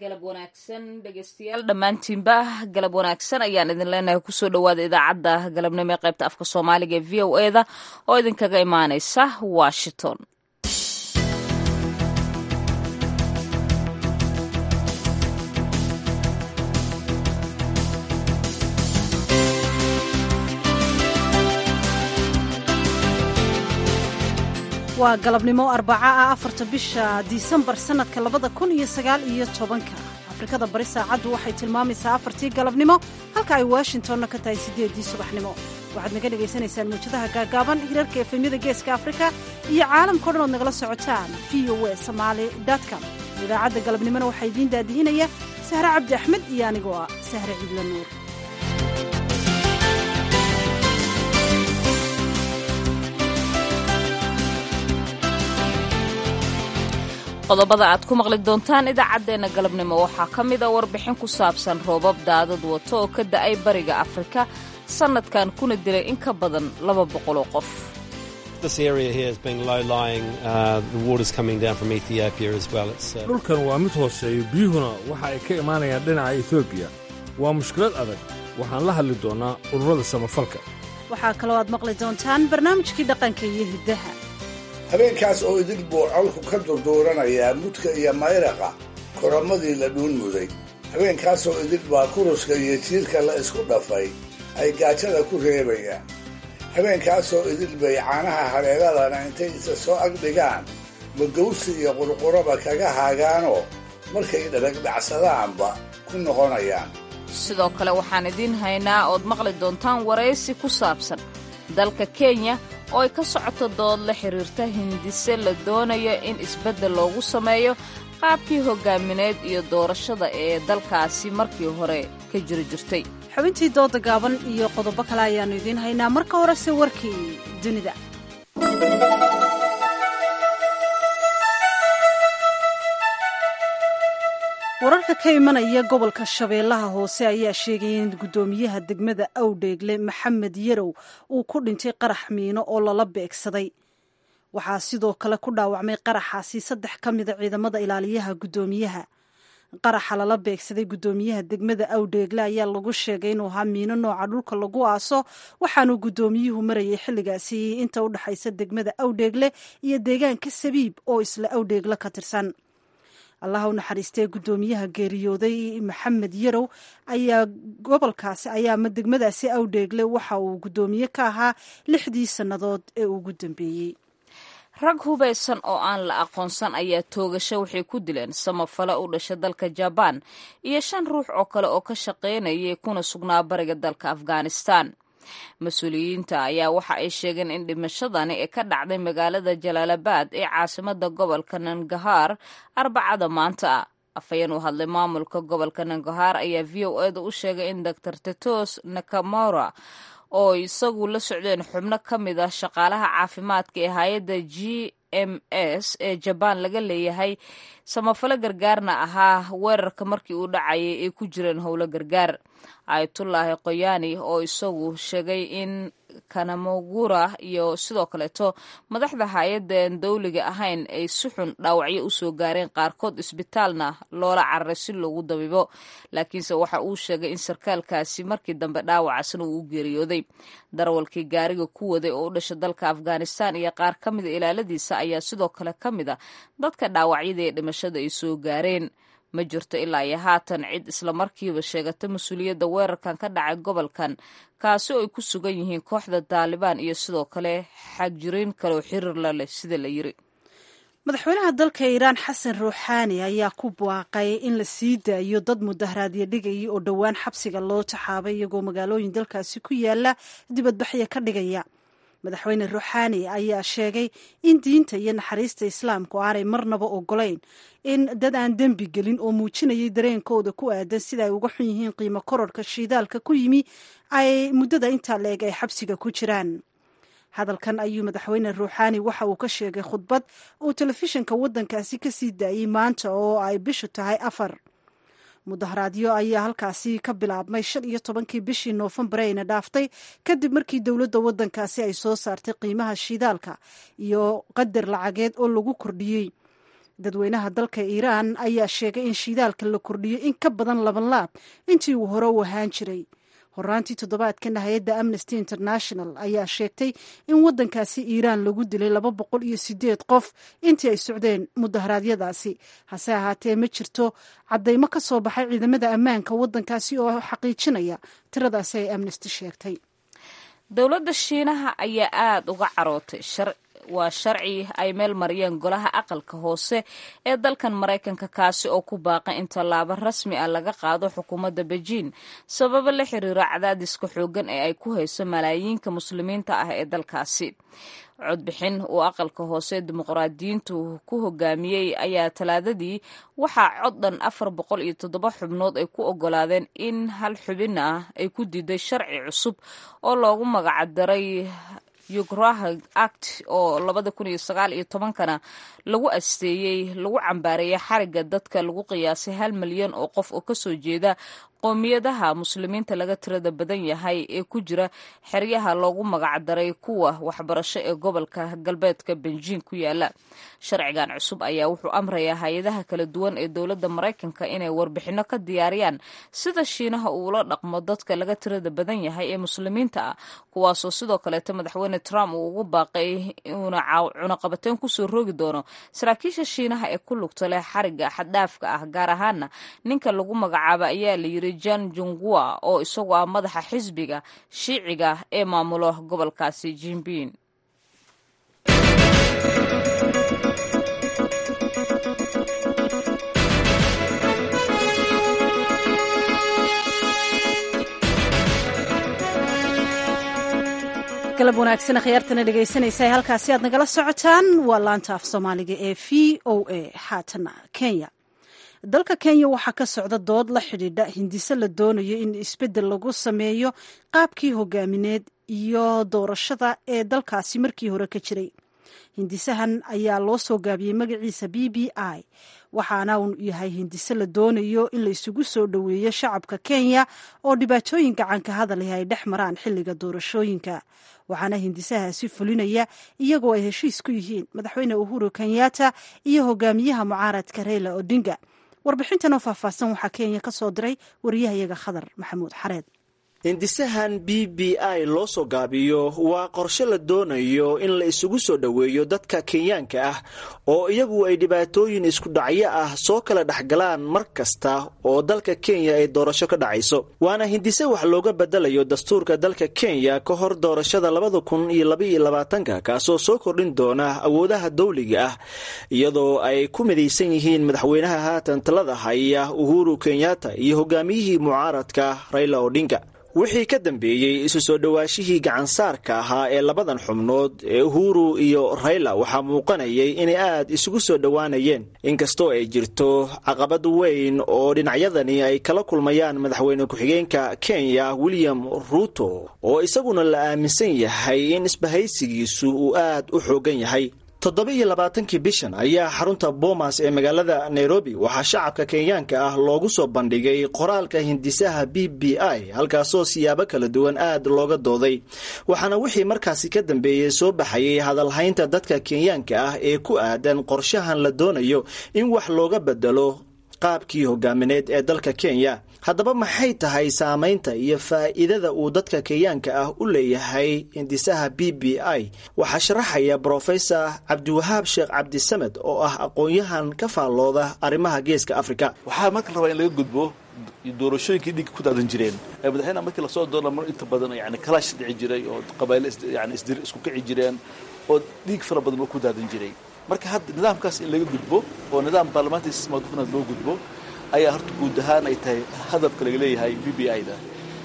galab wanaagsan dhegeystayaal dhammaantiinba galab wanaagsan ayaan idin leenahay kusoo dhowaada idaacadda galabnimo ee qaybta afka soomaaliga ee v o e da oo idinkaga imaaneysa washington waa galabnimo arbaca ah afarta bisha disembar sannadka labada kun iyo sagaal iyo tobanka afrikada bari saacaddu waxay tilmaamaysaa afartii galabnimo halka ay washingtonna ka tahay siddeeddii subaxnimo waxaad naga dhegaysanaysaan muwjadaha gaagaaban hirarka efemyada geeska afrika iyo caalamkao dhan ood nagala socotaan v o e somaali com idaacadda galabnimona waxaa idiin daadihinaya sahre cabdi axmed iyo anigoo ah sahre ciidla nuur qodobada aad ku maqli doontaan idaacaddeenna galabnimo waxaa ka mid a warbixin ku saabsan roobab daadad wato oo ka da'ay bariga afrika sannadkan kuna dilay in ka badan laba boqoloo qof dhulkan waa mid hooseeyo biyuhuna waxa ay ka imaanayaan dhinaca etoobiya waa mushkilad adag waxaan la hadli doonnaa ururada samafalka waxaa kaloo aad maqli doontaan barnaamijkii dhaqanka iyo hiddaha habeenkaas oo idil buu colku ka durduuranayaa mudka iyo mayraqa koramadii la dhuun muday habeenkaasoo idil baa kuruska iyo jiirka la isku dhafay ay gaajada ku reebayaan habeenkaasoo idil bay caanaha hareeradana intay isa soo agdhigaan magawsi iyo qurquraba kaga haagaanoo markay dharagdhacsadaanba ku noqonayaan sidoo kale waxaan idiin haynaa ood maqli doontaan waraysi ku saabsan dalka kenya oo ay ka socoto dood la xiriirta hindise la doonayo in isbeddel loogu sameeyo qaabkii hoggaamineed iyo doorashada ee dalkaasi markii hore ka jiri jirtay xubintii dooda gaaban iyo qodobo kale ayaannu idiin haynaa marka horese warkii dunida wararka ka imanaya gobolka shabeellaha hoose ayaa sheegaya in guddoomiyaha degmada awdheegle maxamed yarow uu ku dhintay qarax miino oo lala beegsaday waxaa sidoo kale ku dhaawacmay qaraxaasi saddex ka mida ciidamada ilaaliyaha guddoomiyaha qaraxa lala beegsaday guddoomiyaha degmada awdheegle ayaa lagu sheegay inuu ahaa miino nooca dhulka lagu aaso waxaanuu guddoomiyuhu marayay xilligaasi inta u dhexaysa degmada awdheegle iyo deegaanka sabiib oo isla awdheegle ka tirsan allah u naxariistee guddoomiyaha geeriyooday maxamed yarow ayaa gobolkaasi ayaa ama degmadaasi awdheegle waxa uu guddoomiye ka ahaa lixdii sannadood ee ugu dambeeyey rag hubaysan oo aan la aqoonsan ayaa toogasho waxay ku dileen samafale u dhasha dalka jabaan iyo shan ruux oo kale oo ka shaqaynayay kuna sugnaa bariga dalka afghanistan mas-uuliyiinta ayaa waxa ay sheegeen in dhimashadani ee ka dhacday magaalada jalaalabad ee caasimada gobolka nangahaar arbacada maanta ah afhayeen u hadlay maamulka gobolka nangahaar ayaa v o eda u sheegay in doctor tetos nakamora oo isagu la socdeen xubno ka mid ah shaqaalaha caafimaadka ee hay-adda g m s ee jabaan laga leeyahay samafalo gargaarna ahaa weerarka markii uu dhacayay ay ku jireen howlo gargaar ayatullaahi qoyaani oo isagu sheegay in kanamogura iyo sidoo kaleeto madaxda hay-addan dowliga ahayn ay si xun dhaawacyo usoo gaareen qaarkood isbitaalna loola cararay si loogu dabibo laakiinse waxa uu sheegay in sarkaalkaasi markii dambe dhaawacaasna uu u geeriyooday darawalkii gaariga ku waday oo u dhasha dalka afghanistan iyo qaar ka mida ilaaladiisa ayaa sidoo kale ka mid a dadka dhaawacyada ee dhimashada ay soo gaareen ma jirto ilaa iyo haatan cid islamarkiiba sheegata mas-uuliyadda weerarkan ka dhacay gobolkan kaasi oo ay ku sugan yihiin kooxda taalibaan iyo sidoo kale xagjiriin kaleoo xiriir la leh sida la yiri madaxweynaha dalka iiraan xasan ruuxaani ayaa ku baaqay in la sii daayo dad mudaharaadyo dhigaya oo dhowaan xabsiga loo taxaabay iyagoo magaalooyin dalkaasi ku yaala dibadbaxya ka dhigaya madaxweyne ruuxaani ayaa sheegay in diinta iyo naxariista islaamku aanay marnaba ogolayn in dad aan dembi gelin oo muujinayay dareenkooda ku aadan sida ay uga xun yihiin qiimo kororka shiidaalka ku yimi ay muddada intaa la-eg ay xabsiga ku jiraan hadalkan ayuu madaxweyne ruuxaani waxa uu ka sheegay khudbad uu telefishinka waddankaasi ka sii daayey maanta oo ay bishu tahay afar mudaharaadyo ayaa halkaasi ka bilaabmay shan iyo tobankii bishii noofembar ayna dhaaftay kadib markii dowladda waddankaasi ay soo saartay qiimaha shidaalka iyo qadar lacageed oo lagu kordhiyey dadweynaha dalka iiraan ayaa sheegay in shidaalka la kordhiyo in ka badan laban laab intii uu hore u ahaan jiray horaantii toddobaadkana hay-adda amnesty international ayaa sheegtay in waddankaasi iiraan lagu dilay laba boqol iyo sideed qof intii ay socdeen mudaharaadyadaasi hase ahaatee ma jirto caddaymo ka soo baxay ciidamada ammaanka waddankaasi oo xaqiijinaya tiradaasi ay amnesty sheegtay dowladda shiinaha ayaa aada uga carootay waa sharci ay meel mariyeen golaha aqalka hoose ee dalkan maraykanka kaasi oo ku baaqay in tallaabo rasmi ah laga qaado xukuumadda bejiin sababo la xiriira cadaadiska xooggan ee ay ku hayso malaayiinka muslimiinta ah ee dalkaasi codbixin uu aqalka hoose dimuqraadiyiintu ku hogaamiyey ayaa talaadadii waxaa cod dhan afar boqol iyo toddoba xubnood ay ku ogolaadeen in hal xubin ah ay ku diiday sharci cusub oo loogu magacdaray yugraha act oo labada kun iyo sagaal iyo tobankana lagu asteeyey lagu cambaareeyay xariga dadka lagu qiyaasay hal milyan oo qof oo kasoo jeeda qoomiyadaha muslimiinta laga tirada badan yahay ee ku jira xeryaha loogu magacdaray kuwa waxbarasho ee gobolka galbeedka benjiin ku yaala sharcigan cusub ayaa wuxuu amrayaa hay-adaha kala duwan ee dowladda maraykanka inay warbixino ka diyaariyaan sida shiinaha uula dhaqmo dadka laga tirada badan yahay ee muslimiinta ah kuwaasoo sidoo kaleeto madaxweyne trump uu ugu baaqay inuuna cunaqabateyn kusoo rogi doono saraakiisha shiinaha ee ku lugta leh xariga xaddhaafka ah gaar ahaana ninka lagu magacaaba ayaa la yiri jan jungua oo isagu ah madaxa xisbiga shiiciga ee maamulo gobolkaasi jinbin galab wanaagsan akhyaartana dhegaysanaysa halkaasi aad nagala socotaan waa laanta af soomaaliga ee v o a haatana kenya dalka kenya waxaa ka socda dood la xidhiidha hindise la doonayo in isbeddel lagu sameeyo qaabkii hogaamineed iyo doorashada ee dalkaasi markii hore ka jiray hindisahan ayaa loo soo gaabiyey magaciisa b b i waxaana uu yahay hindise la doonayo in la isugu soo dhoweeyo shacabka kenya oo dhibaatooyin gacanka hadalih ay dhex maraan xilliga doorashooyinka waxaana hindisahaasi fulinaya iyagoo ay heshiis ku yihiin madaxweyne uhuru kenyatta iyo hogaamiyaha mucaaradka reyla odinga warbixintan oo faahfaahsan waxaa kenya ka soo diray wariyahayaga khadar maxamuud xareed hindisahan b b i loo soo gaabiyo waa qorshe la doonayo in la isugu soo dhoweeyo dadka kenyaanka ah oo iyagu ay dhibaatooyin isku dhacyo ah soo kala dhexgalaan mar kasta oo dalka kenya ay doorasho ka dhacayso waana hindise wax looga bedelayo dastuurka dalka kenya ka hor doorashada labada kun iyo labaiyo labaatanka kaasoo soo kordhin doona awoodaha dawliga ah iyadoo ay ku midaysan yihiin madaxweynaha haatan talada haya uhuru kenyatta iyo hogaamiyihii mucaaradka raila odinga wixii ka dambeeyey isu soo dhowaashihii gacansaarka ahaa ee labadan xubnood ee uhuru iyo rayla waxaa muuqanayay inay aad isugu soo dhowaanayeen inkastoo ay jirto caqabad weyn oo dhinacyadani ay kala kulmayaan madaxweyne ku-xigeenka kenya william ruuto oo isaguna la aaminsan yahay in isbahaysigiisu uu aad u xoogan yahay toddoba iyo labaatankii bishan ayaa xarunta boomas ee magaalada nairobi waxaa shacabka kenyaanka ah loogu soo bandhigay qoraalka hindisaha b b i halkaasoo siyaabo kala duwan aad looga dooday waxaana wixii markaasi ka dambeeyey soo baxayay hadalhaynta dadka kenyaanka ah ee ku aadan qorshahan la doonayo in wax looga bedelo qaabkii hogaamineed ee dalka kenya haddaba maxay tahay saamaynta iyo faa'iidada uu dadka kenyaanka ah u leeyahay hindisaha b b i waxaa sharaxaya brofesor cabdiwahaab sheekh cabdisamed oo ah aqoon-yahan ka faallooda arrimaha geeska afrika waxaa marka rabaa in laga gudbo doorashooyinkii dhiigga ku daadan jireen madaxweynaha markii lasoo doorna mar inta badan yani kalaash dhici jiray oo qabayle yani isdir isku kici jireen oo dhiig fara badan oo ku daadan jiray marka hadda nidaamkaas in laga gudbo oo nidaam baarlamaantii sismaadufanaad loo gudbo ayaa horta guud ahaan ay tahay hadafka laga leeyahay b b i da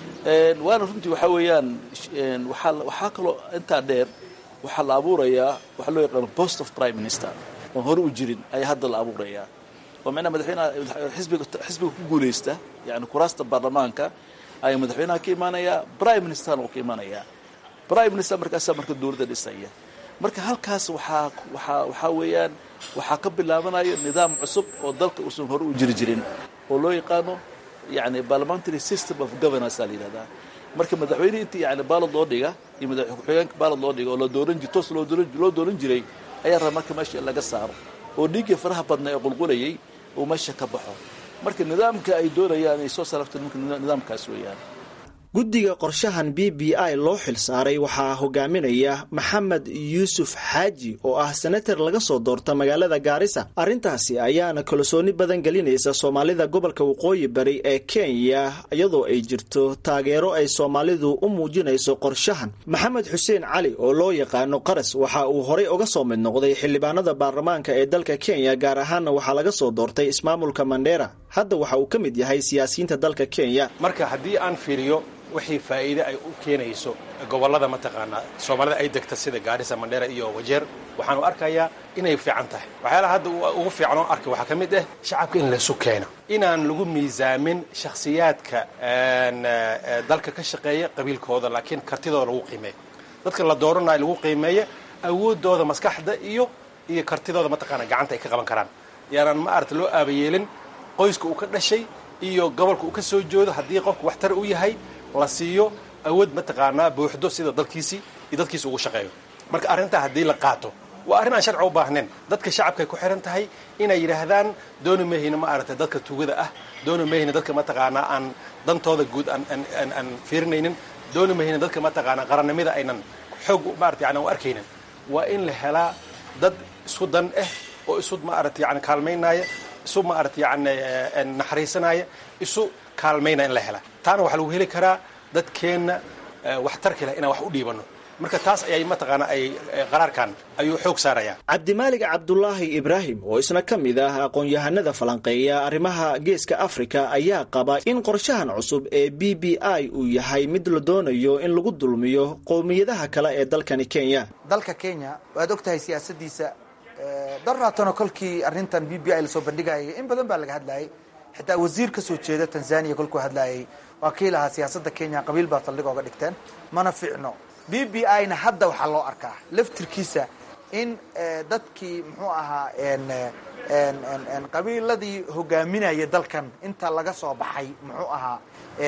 waana runtii waxaa weeyaan waaa waxaa kaloo intaa dheer waxaa la abuurayaa waxaa loo yaqaano post of prime minister oon hore u jirin ayaa hadda la abuurayaa oo micnaha madaxweynaha xisbiga xisbiga ku guulaysta yani kuraasta baarlamaanka ayaa madaxweynaha ka imaanayaa prime ministerna uu ka imaanayaa prime minister markaasaa marka dowladda dhisaya marka halkaas waxaa waxaa waxaa weeyaan waxaa ka bilaabanayo nidaam cusub oo dalka uusan hore u jiri jirin oo loo yaqaano yani parliamentary system of governance aa la yidhahdaa marka madaxweyne intii yani baalad loo dhiga iyo madax ku-xigeenka baalad loo dhiga oo la dooran jir toos loo dooran loo dooran jiray ayaa raba marka meesha in laga saaro oo dhiiggii faraha badna ee qulqulayay uu meesha ka baxo marka nidaamka ay doonayaan ay soo salafta nidaamkaas weeyaan guddiga qorshahan b b i loo xil saaray waxaa hogaaminaya maxamed yuusuf xaaji oo ah senatar laga soo doorta magaalada gaarisa arrintaasi ayaana kalsooni badan gelinaysa soomaalida gobolka waqooyi bari ee kenya iyadoo ay jirto taageero ay soomaalidu u muujinayso qorshahan maxamed xuseen cali oo loo yaqaano qaras waxa uu horey uga soo mid noqday xildhibaanada baarlamaanka ee dalka kenya gaar ahaanna waxaa laga soo doortay ismaamulka mandheera hadda waxa uu ka mid yahay siyaasiyiinta dalka kenya marka haddii aan fiiriyo wixii faa'iide ay u keenayso gobollada mataqaanaa soomaalida ay degta sida gaarisa mandheera iyo wajeer waxaanu arkayaa inay fiican tahay waxyaalaha hadda ugu fiican oo arkay waxaa ka mid ah shacabka in laysu keeno inaan lagu miisaamin shakhsiyaadka dalka ka shaqeeya qabiilkooda laakiin kartidooda lagu qiimeeyo dadka la dooranayo lagu qiimeeya awooddooda maskaxda iyo iyo kartidooda mataqaana gacanta ay ka qaban karaan yaanaan ma aragta loo aabayeelin qoyska uu ka dhashay iyo gobolka uu ka soo joodo haddii qofku waxtar u yahay la siiyo awood mataqaanaa buuxdo sida dalkiisii iyo dadkiisa ugu shaqeeyo marka arrintaa haddii la qaato waa arrin aan sharci u baahnayn dadka shacabkay ku xihan tahay inay yidhaahdaan dooni mayhina ma aragtay dadka tugada ah dooni mayhina dadka mataqaanaa aan dantooda guud aan fiirinaynin dooni mayhina dadka mataqaanaa qarannimada aynan xoog maarata yani u arkaynin waa in la helaa dad isku dan ah oo isu maarata yani kaalmaynaaya isu maarata yani naxariisanaya isu kaalmayna in la hela taana waxaa lagu heli karaa dadkeenna waxtarka leh inaan wax u dhiibanno marka taas ayay mataqaanaa ay qaraarkan ayuu xoog saarayaa cabdimaalig cabdulaahi ibraahim oo isna ka mid ah aqoon-yahanada falanqeeya arrimaha geeska afrika ayaa qaba in qorshahan cusub ee b b i uu yahay mid la doonayo in lagu dulmiyo qowmiyadaha kale ee dalkani kenya dalka kenya waad og tahay siyaasadiisa daraatano kolkii arrintan b b i lasoo bandhigayay in badan baa laga hadlayay xitaa wasiir ka soo jeeda tanzania kolkuu hadlayay waa kii lahaa siyaasadda kenya qabiil baa saldhig ooga dhigteen mana fiicno b b i na hadda waxaa loo arkaa laftirkiisa in dadkii muxuu ahaa qabiiladii hogaaminaya dalkan inta laga soo baxay muxuu ahaa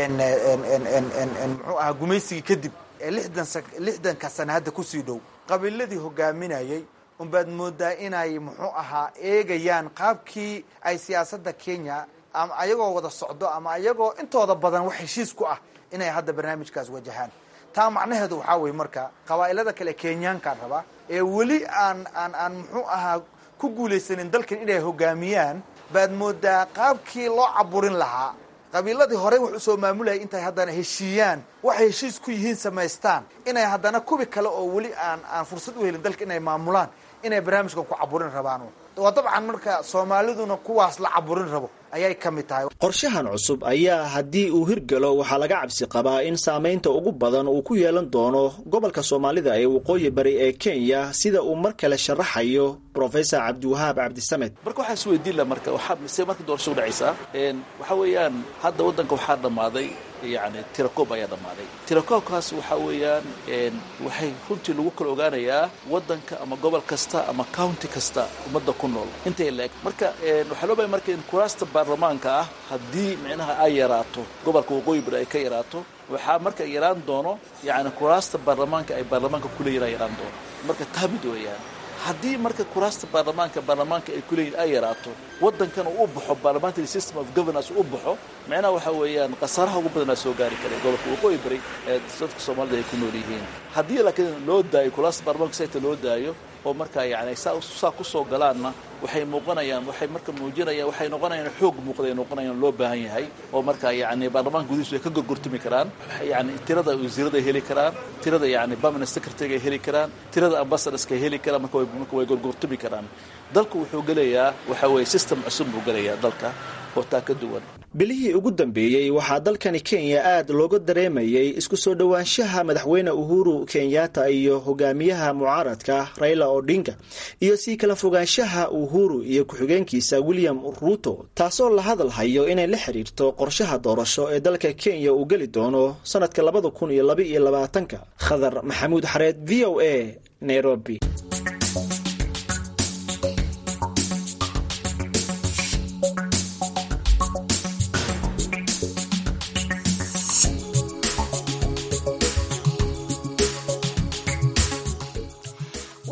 muxuu ahaa gumaysigii kadib ee lixdan lixdanka sana hadda kusii dhow qabiiladii hogaaminayay unbaad moodaa inay muxuu ahaa eegayaan qaabkii ay siyaasadda kenya ama ayagoo wada socdo ama ayagoo intooda badan wax heshiis ku ah inay hadda barnaamijkaas wajahaan taa macnaheedu waxaa weye marka qabaa'ilada kale kenyaankaan rabaa ee weli aan aan aan muxuu ahaa ku guulaysanin dalkan inay hogaamiyaan baad moodaa qaabkii loo caburin lahaa qabiiladii horey wax usoo maamulayay intay haddana heshiiyaan waxay heshiis ku yihiin samaystaan inay haddana kubi kale oo weli aan aan fursad u helin dalka inay maamulaan inay barnaamijkan ku caburin rabaan waa dabcan marka soomaaliduna kuwaas la caburin rabo ayay ka mid tahay qorshahan cusub ayaa haddii uu hirgalo waxaa laga cabsi qabaa in saamaynta ugu badan uu ku yeelan doono gobolka soomaalida ee waqooyi bari ee kenya sida uu mar kale sharaxayo professor cabdiwahaab cabdisamed marka waxaa isweydiin la marka waxaa mise marka doorasho udhacaysaa waxaa weeyaan hadda waddanka waxaa dhammaaday yani tirakoob ayaa dhammaaday tirakoobkaas waxaa weeyaan waxay runtii lagu kala ogaanayaa waddanka ama gobol kasta ama county kasta ummadda ku nool intay la eg marka waxaa loo baya marka in kuraasta baarlamaanka ah haddii micnaha ay yaraato gobolka waqooyi bari ay ka yaraato waxaa marka yaraan doono yani kuraasta baarlamaanka ay baarlamaanka kuleeyihin ay yaraan doono marka taa mid weeyaan haddii marka kuraasta baarlamaanka baarlamaanka ay kuleeyihin ay yaraato waddankan uu u baxo parliamentary system of governance u baxo micnaha waxaa weeyaan khasaaraha ugu badanaa soo gaari karay gobolka waqooyi bari ee dadka soomaalida ay ku nool yihiin haddii laakiin loo daayo kuraasta baarlamaanka sayta loo daayo oo markaa yani saa kusoo galaanna waxay muuqanayaan waxay marka muujinayaan waxay noqonayaan xoog muuqday noqonayaan loo baahan yahay oo markaa yani baarlamaanka gudihiisu ay ka gorgortami karaan yani tirada wasiirada ay heli karaan tirada yani permanent secretary ay heli karaan tirada ambassadorska ay heli karaan marka marka way gorgortami karaan dalku wuxuu gelayaa waxa weeye system cusub buu gelayaa dalka oo taa ka duwan bilihii ugu dambeeyey waxaa dalkani kenya aad looga dareemayay isku soo dhowaanshaha madaxweyne uhuru kenyatta iyo hogaamiyaha mucaaradka raila odinga iyo sii kala fogaanshaha uhuru iyo ku-xigeenkiisa william ruto taasoo la hadal hayo inay la xiriirto qorshaha doorasho ee dalka kenya uu geli doono sanadka labada kun iyo laba iyo labaatanka khadar maxamuud xareed v o a nairobi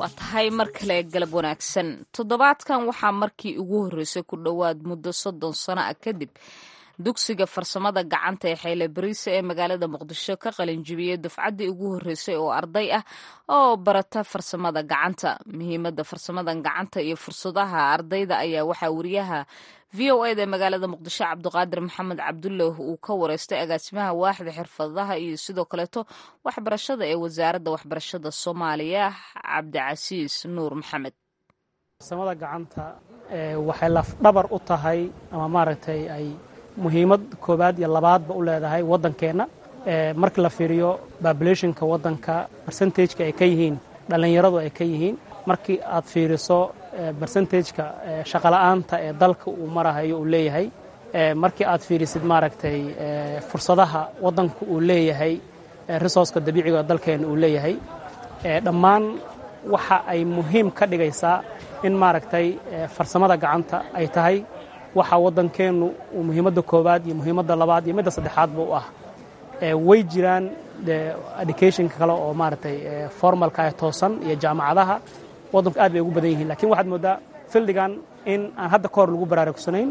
waa tahay mar kale galab wanaagsan toddobaadkan waxaa markii ugu horreysay ku dhowaad muddo soddon sano ah kadib dugsiga farsamada gacanta ee xeyle bariise ee magaalada muqdisho ka qalinjibiyey dufcaddii ugu horreysay oo arday ah oo barata farsamada gacanta muhiimadda farsamadan gacanta iyo fursadaha ardayda ayaa waxaa wariyaha v o eda magaalada muqdisho cabdiqaadir maxamed cabdulah uu ka wareystay agaasimaha waaxda xirfadaha iyo sidoo kaleeto waxbarashada ee wasaaradda waxbarashada soomaaliya cabdicasiis nuur maxamed farsamada gacanta waxay lafdhabar u tahay ama maaragtay ay muhiimad koobaad iyo labaadba u leedahay waddankeenna markii la fiiriyo babulationka waddanka bersentageka ay ka yihiin dhallinyaradu ay ka yihiin markii aad fiiriso bersentageka shaqola'aanta ee dalka uu marahayo uu leeyahay markii aad fiirisid maaragtay fursadaha waddanku uu leeyahay resourceka dabiiciga dalkeenna uu leeyahay dhammaan waxa ay muhiim ka dhigaysaa in maaragtay farsamada gacanta ay tahay waxa waddankeennu uu muhiimadda koowaad iyo muhiimadda labaad iyo midda saddexaadba u ah way jiraan educationka kale oo maaragtay formalka ee toosan iyo jaamacadaha waddanku aad bay ugu badan yihiin lakiin waxaad mooddaa fildigan in aan hadda ka hor lagu baraarugsanayn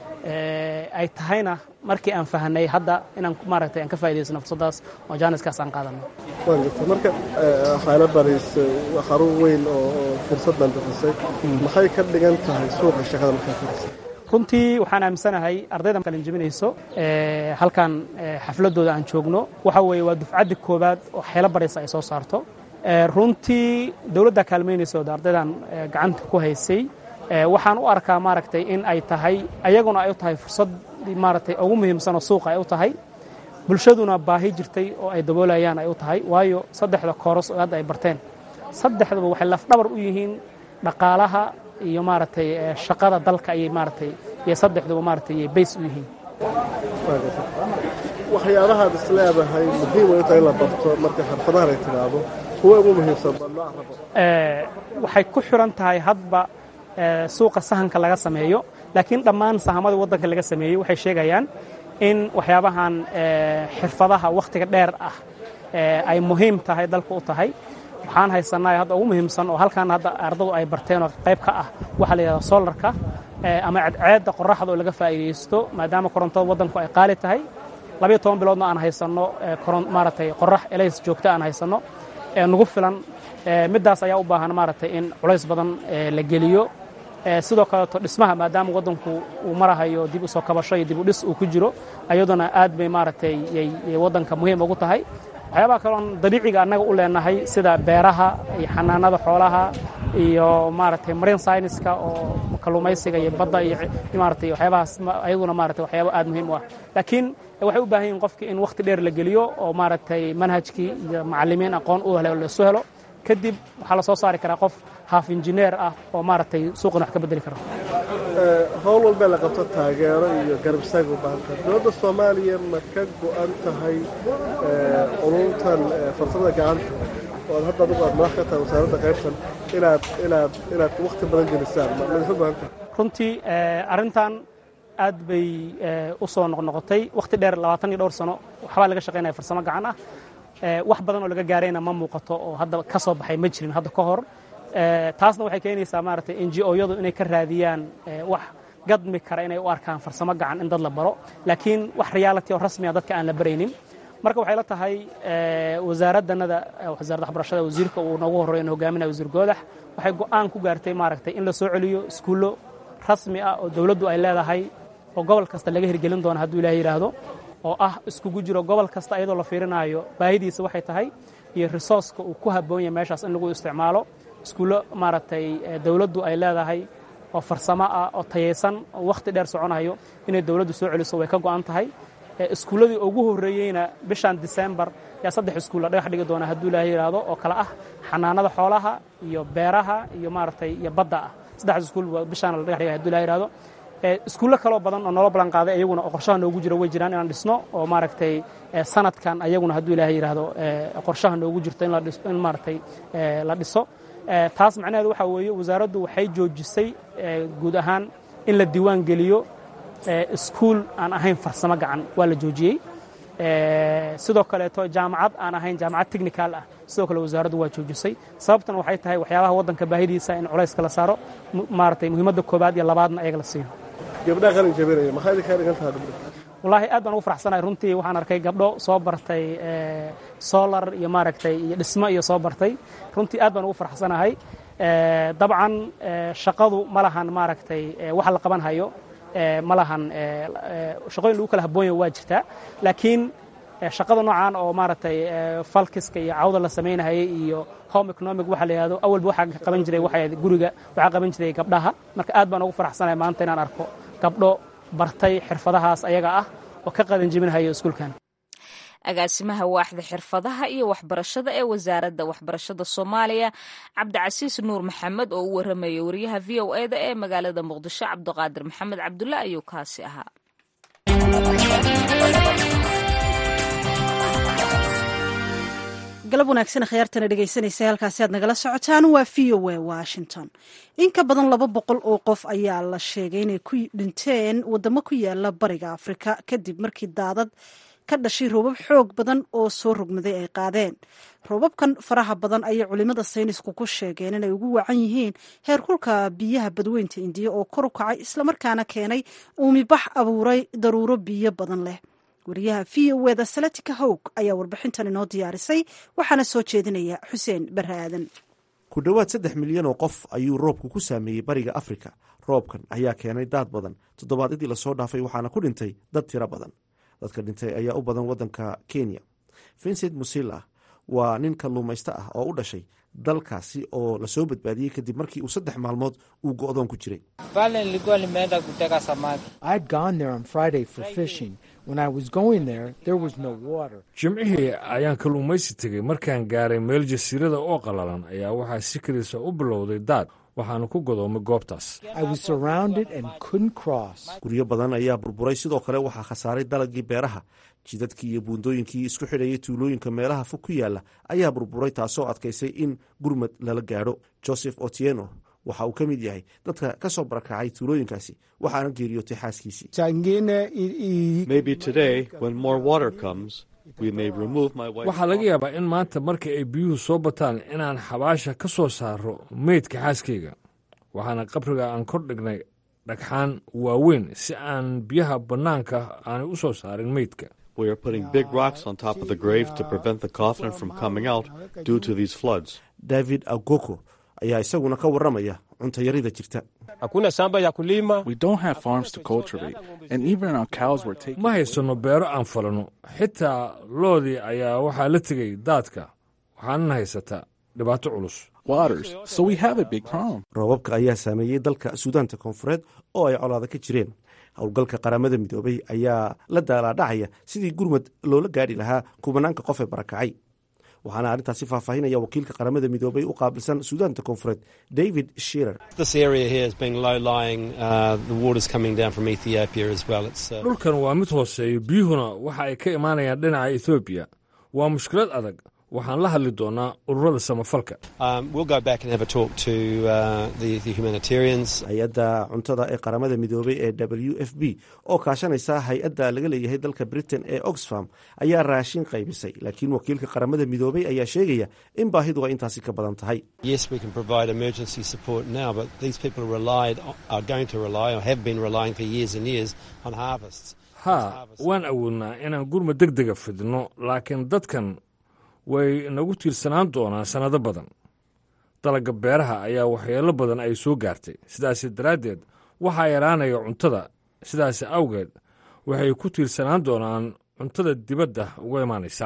ay tahayna markii aan fahanay hadda inaan maaragtay aan ka faa'idaysano fursaddaas oo jaaniskaas aan qaadano waan gartay marka xaylo baris xarun weyn oo fursaddan bixisay maxay ka dhigan tahay suuqa shaqada markaa firisay runtii waxaan aaminsanahay ardayda qalin jebinayso halkan xafladooda aan joogno waxa weeye waa dufcaddii koowaad oo xeelo baraysa ay soo saarto runtii dowladda kaalmaynaysa oo ardaydan gacanta ku haysay waxaan u arkaa maaragtay in ay tahay ayaguna ay u tahay fursad maaragtay ugu muhiimsan oo suuqa ay u tahay bulshaduna baahi jirtay oo ay daboolayaan ay u tahay waayo saddexda kooros oo hadda ay barteen saddexduba waxay lafdhabar u yihiin dhaqaalaha iyo maaragtay shaqada dalka ayay maaragtay iyo saddexduba maaragtay ayay bays u yihiin waxyaabahaad is leedahay muhiim way u tahay in la barto marka xirfadahan ay tidaahdo kuwa ugu muhiimsan baa nooc rabo waxay ku xiran tahay hadba suuqa sahanka laga sameeyo laakiin dhammaan sahamada waddanka laga sameeyey waxay sheegayaan in waxyaabahan xirfadaha wakhtiga dheer ah ay muhiim tahay dalka u tahay waxaan haysanaa hadda ugu muhiimsan oo halkan hadda ardadu ay barteen oo qayb ka ah waxaa la yidhahda solarka ama cadceedda qoraxda oo laga faa'iidaysto maadaama korontada waddanku ay qaali tahay labayo toban biloodna aan haysanno maaragtay qorax elays joogta aan haysanno nagu filan middaas ayaa u baahan maaragtay in culays badan la geliyo sidoo kaleeto dhismaha maadaama waddanku uu marahayo dib u soo kabasho iyo dib u dhis uu ku jiro ayaduna aad bay maaragtay yay waddanka muhiim ugu tahay waxyaabaha kaloon dabiiciga annaga u leenahay sida beeraha iyo xanaanada xoolaha iyo maaragtay marine scienceska oo kalluumaysiga iyo badda iyo maaragtay waxyaabahaas ayaduna maaragtay waxyaaba aad muhiim u ah laakiin waxay u baahan yihin qofki in wakhti dheer la geliyo oo maaragtay manhajkii iyo macallimiin aqoon u hele laisu helo kadib waxaa la soo saari karaa qof haaf injineer ah oo maaragtay suuqan wax ka bedeli kara howl walbee la qabto taageero iyo garabsaag u baahanta dowladda soomaaliya ma ka go'an tahay ururtan farsamada gacanta oo ad hadda adugu aad madax ka tahay wasaaradda qaybtan inaad inaad inaad wakhti badan gelisaan ma idinka go'an tahay runtii arrintan aad bay u soo noqnoqotay wakhti dheer labaatan iyo dhowr sano waxbaa laga shaqaynaya farsamo gacan ah wax badan oo laga gaarayna ma muuqato oo hadda ka soo baxay ma jirin hadda ka hor taasna waxay keenaysaa maaragtay n g o-yadu inay ka raadiyaan wax gadmi kara inay u arkaan farsamo gacan in dad la baro laakiin wax reality oo rasmiya dadka aan la baraynin marka waxay la tahay wasaaraddanada wasaaradda waxbarashada wasiirka uu noogu horreeyo in hogaaminaya wasiir goodax waxay go'aan ku gaartay maaragtay in la soo celiyo iskuullo rasmi ah oo dowladdu ay leedahay oo gobol kasta laga hirgelin doono hadduu ilaahay yidhaahdo oo ah iskugu jiro gobol kasta iyadoo la fiirinaayo baahidiisa waxay tahay iyo resourceka uu ku habboon yahay meeshaas in lagu isticmaalo iskuullo maaragtay dowladdu ay leedahay oo farsamo ah oo tayaysan oo wakhti dheer soconayo inay dowladdu soo celiso way ka go'an tahay iskuulladii ugu horreeyeyna bishan disembar yaa saddex iskuul la dhagax dhigi doona hadduu ilaahay yidhaahdo oo kale ah xanaanada xoolaha iyo beeraha iyo maaragtay iyo badda ah saddexdaas iskuul bishaan la dhagax dhigay hadduu ilahay yidhaahdo iskuullo kaloo badan oo noola ballan qaaday ayaguna oo qorshaha noogu jiro way jiraan inaan dhisno oo maaragtay sanadkan ayaguna hadduu ilaahay yidhaahdo qorshaha noogu jirto in maaragtay la dhiso taas macnaheedu waxaa weeye wasaaraddu waxay joojisay guud ahaan in la diiwaan geliyo iskuul aan ahayn farsamo gacan waa la joojiyey sidoo kaleeto jaamacad aan ahayn jaamacad technical ah sidoo kale wasaaraddu waa joojisay sababtana waxay tahay waxyaabaha waddanka baahidiisa in culayska la saaro maaragtay muhiimadda koobaad iyo labaadna ayaga la siiyo gabdhaha qalin jabinaya maxaa idinkaa dhigan tahay gabdho wallaahi aad baan ugu faraxsanahay runtii waxaan arkay gabdho soo bartay solar iyo maaragtay iyo dhismo iyo soo bartay runtii aad baan ugu faraxsanahay dabcan shaqadu ma lahan maaragtay waxa la qaban hayo ma lahan shaqooyin lagu kala haboonya waa jirtaa laakiin shaqada noocan oo maaragtay falkiska iyo cawda la samaynahayay iyo home economic waxa la yidhahdo awalba waxaa qaban jiray waxay guriga waxaa qaban jiray gabdhaha marka aad baan ugu faraxsanahay maanta inaan arko gabdho bartay xirfadahaas ayaga ah oo ka qadan jebinhayo iskuulkan agaasimaha waaxda xirfadaha iyo waxbarashada ee wasaaradda waxbarashada soomaaliya cabdicasiis nuur maxamed oo u waramaya wariyaha v o eda ee magaalada muqdisho cabdiqaadir maxamed cabdulle ayuu kaasi ahaa galab wanaagsan khiyaartana dhegaysanaysa halkaasi aad nagala socotaan waa v o a washington in ka badan laba boqol oo qof ayaa la sheegay inay ku dhinteen wadamo ku yaala bariga afrika kadib markii daadad ka dhashay roobab xoog badan oo soo rogmaday ay qaadeen roobabkan faraha badan ayay culimada saynisku ku sheegeen inay ugu wacan yihiin heerkulka biyaha badweynta indiya oo kor u kacay islamarkaana keenay uumibax abuuray daruuro biyo badan leh wariyaha v o eda salatika howg ayaa warbixintan inoo diyaarisay waxaana soo jeedinaya xuseen barre aadan ku dhowaad saddex milyan oo qof ayuu roobku ku saameeyey bariga afrika roobkan ayaa keenay daad badan toddobaadyadii lasoo dhaafay waxaana ku dhintay dad tiro badan dadka dhintay ayaa u badan waddanka kenya vincent musila waa nin kalluumaysto ah oo u dhashay dalkaasi oo lasoo badbaadiyey kadib markii uu saddex maalmood uu go'doon ku jiray jimcihii ayaan kalluumaysi tegey markaan gaaray meel jasiirada oo qallalan ayaa waxaa si keliisa u bilowday daad waxaanu ku godoomay goobtaas guryo badan ayaa burburay sidoo kale waxaa khasaaray dalagii beeraha jidadkii iyo buundooyinkii isku xidhayay tuulooyinka meelaha fog ku yaala ayaa burburay taasoo adkaysay in gurmad lala gaadho joseph otieno waxa uu ka mid yahay dadka ka soo barakacay tuulooyinkaasi waxaana geeriyootay xaaskiisii waxaa laga yaabaa in maanta marka ay biyuhu soo bataan inaan xabaasha ka soo saaro meydka xaaskayga waxaana qabriga aan kor dhignay dhagxaan waaweyn si aan biyaha bannaanka aanay u soo saarin meydka david agoko ayaa isaguna ka warramaya cuntayarida jirta ma haysanno beero aan falano xitaa loodii ayaa waxaa la tegay daadka waxaanana haysataa dhibaato culus roobabka ayaa saameeyey dalka suudaanta koonfureed oo ay colaada ka jireen howlgalka qaramada midoobay ayaa la daalaadhacaya sidii gurmad loola gaadhi lahaa kubanaanka qof ee barakacay waxaana arrintaasi faahfaahinaya wakiilka qaramada midoobay u qaabilsan suudaanta koonfureed david shirer dhulkan waa mid hooseeyo biyuhuna waxa ay ka imaanayaan dhinaca ethoobiya waa mushkilad adag waxaan la hadli doonaa ururada samafalka hay-adda cuntada ee qaramada midoobay ee w f b oo kaashanaysa hay-adda laga leeyahay dalka britain ee oxfam ayaa raashin qaybisay laakiin wakiilka qaramada midoobay ayaa sheegaya in baahidu ay intaasi ka badan tahay haa waan awoodnaa inaan gurmad deg dega fidno laakiin dadkan way nagu tiirsanaan doonaan sannado badan dalagga beeraha ayaa waxyeello badan ay soo gaartay sidaasi daraaddeed waxaa yaraanaya cuntada sidaasi awgeed waxay ku tiirsanaan doonaan cuntada dibadda uga imaanaysa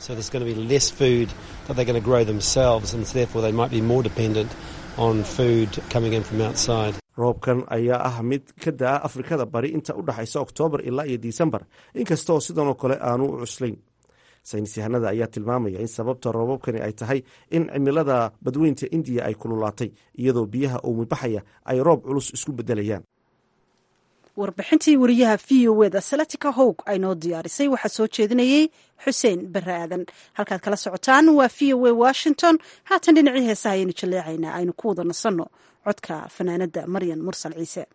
roobkan ayaa ah mid ka da'a afrikada bari inta u dhaxaysa oktoobar ilaa iyo disembar inkastaoo sidanoo kale aanu u cuslayn saynis yahanada ayaa tilmaamaya in sababta roobabkani ay tahay in cimilada badweynta indiya ay kululaatay iyadoo biyaha uumibaxaya ay roob culus isku bedelayaan warbixintii wariyaha v o eda salatika howg aynoo diyaarisay waxaa soo jeedinayey xuseen bare aadan halkaad kala socotaan waa v o a washington haatan dhinacii heesaha ayaynu jaleecaynaa aynu ku wada nasanno codka fanaanada maryan mursal ciise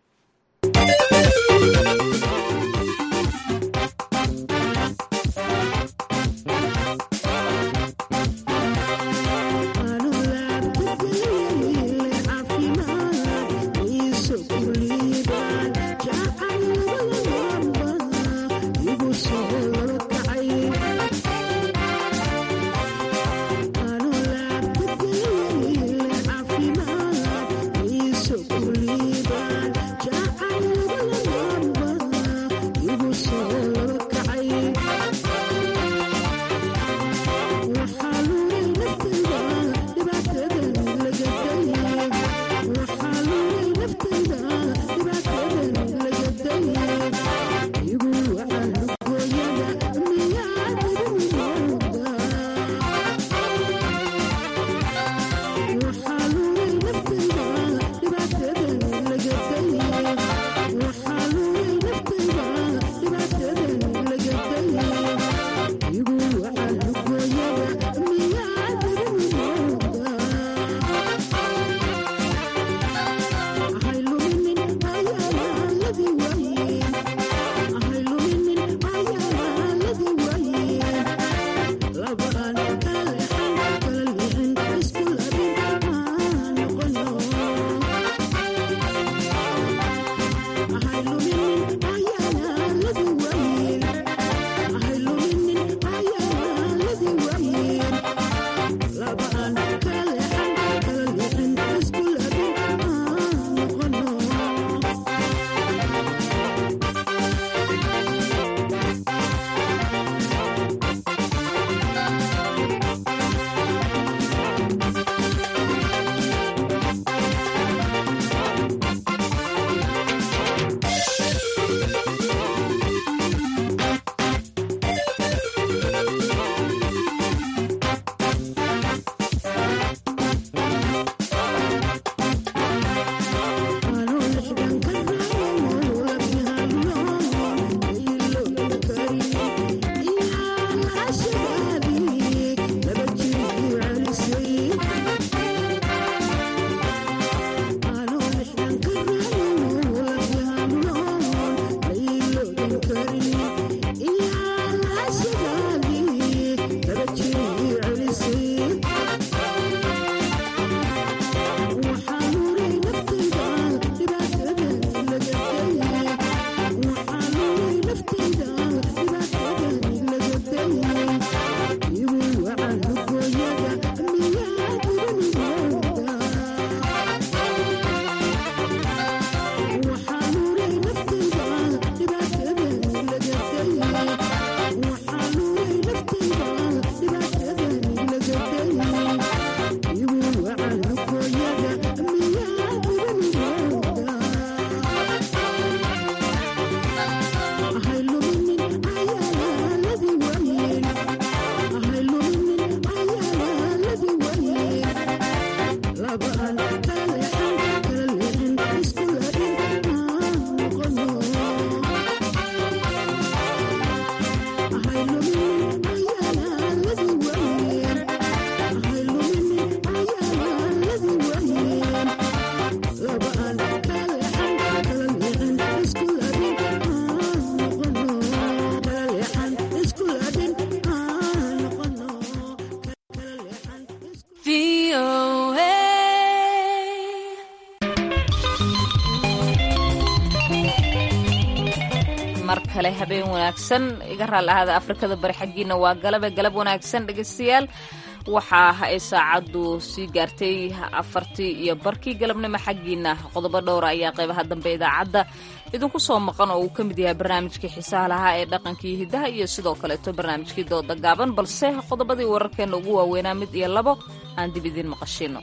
mar kale habeen wanaagsan iga raal ahaada afrikada bari xaggiina waa galabe galab wanaagsan dhegaystayaal waxaa ay saacaddu sii gaartay afartii iyo barkii galabnimo xaggiina qodobo dhowra ayaa qaybaha dambe idaacadda idinku soo maqan oo uu ka mid yahay barnaamijkii xiisaha lahaa ee dhaqankii hiddaha iyo sidoo kaleeto barnaamijkii dooda gaaban balse qodobadii wararkeenna ugu waaweynaa mid iyo labo aan dib idiin maqashino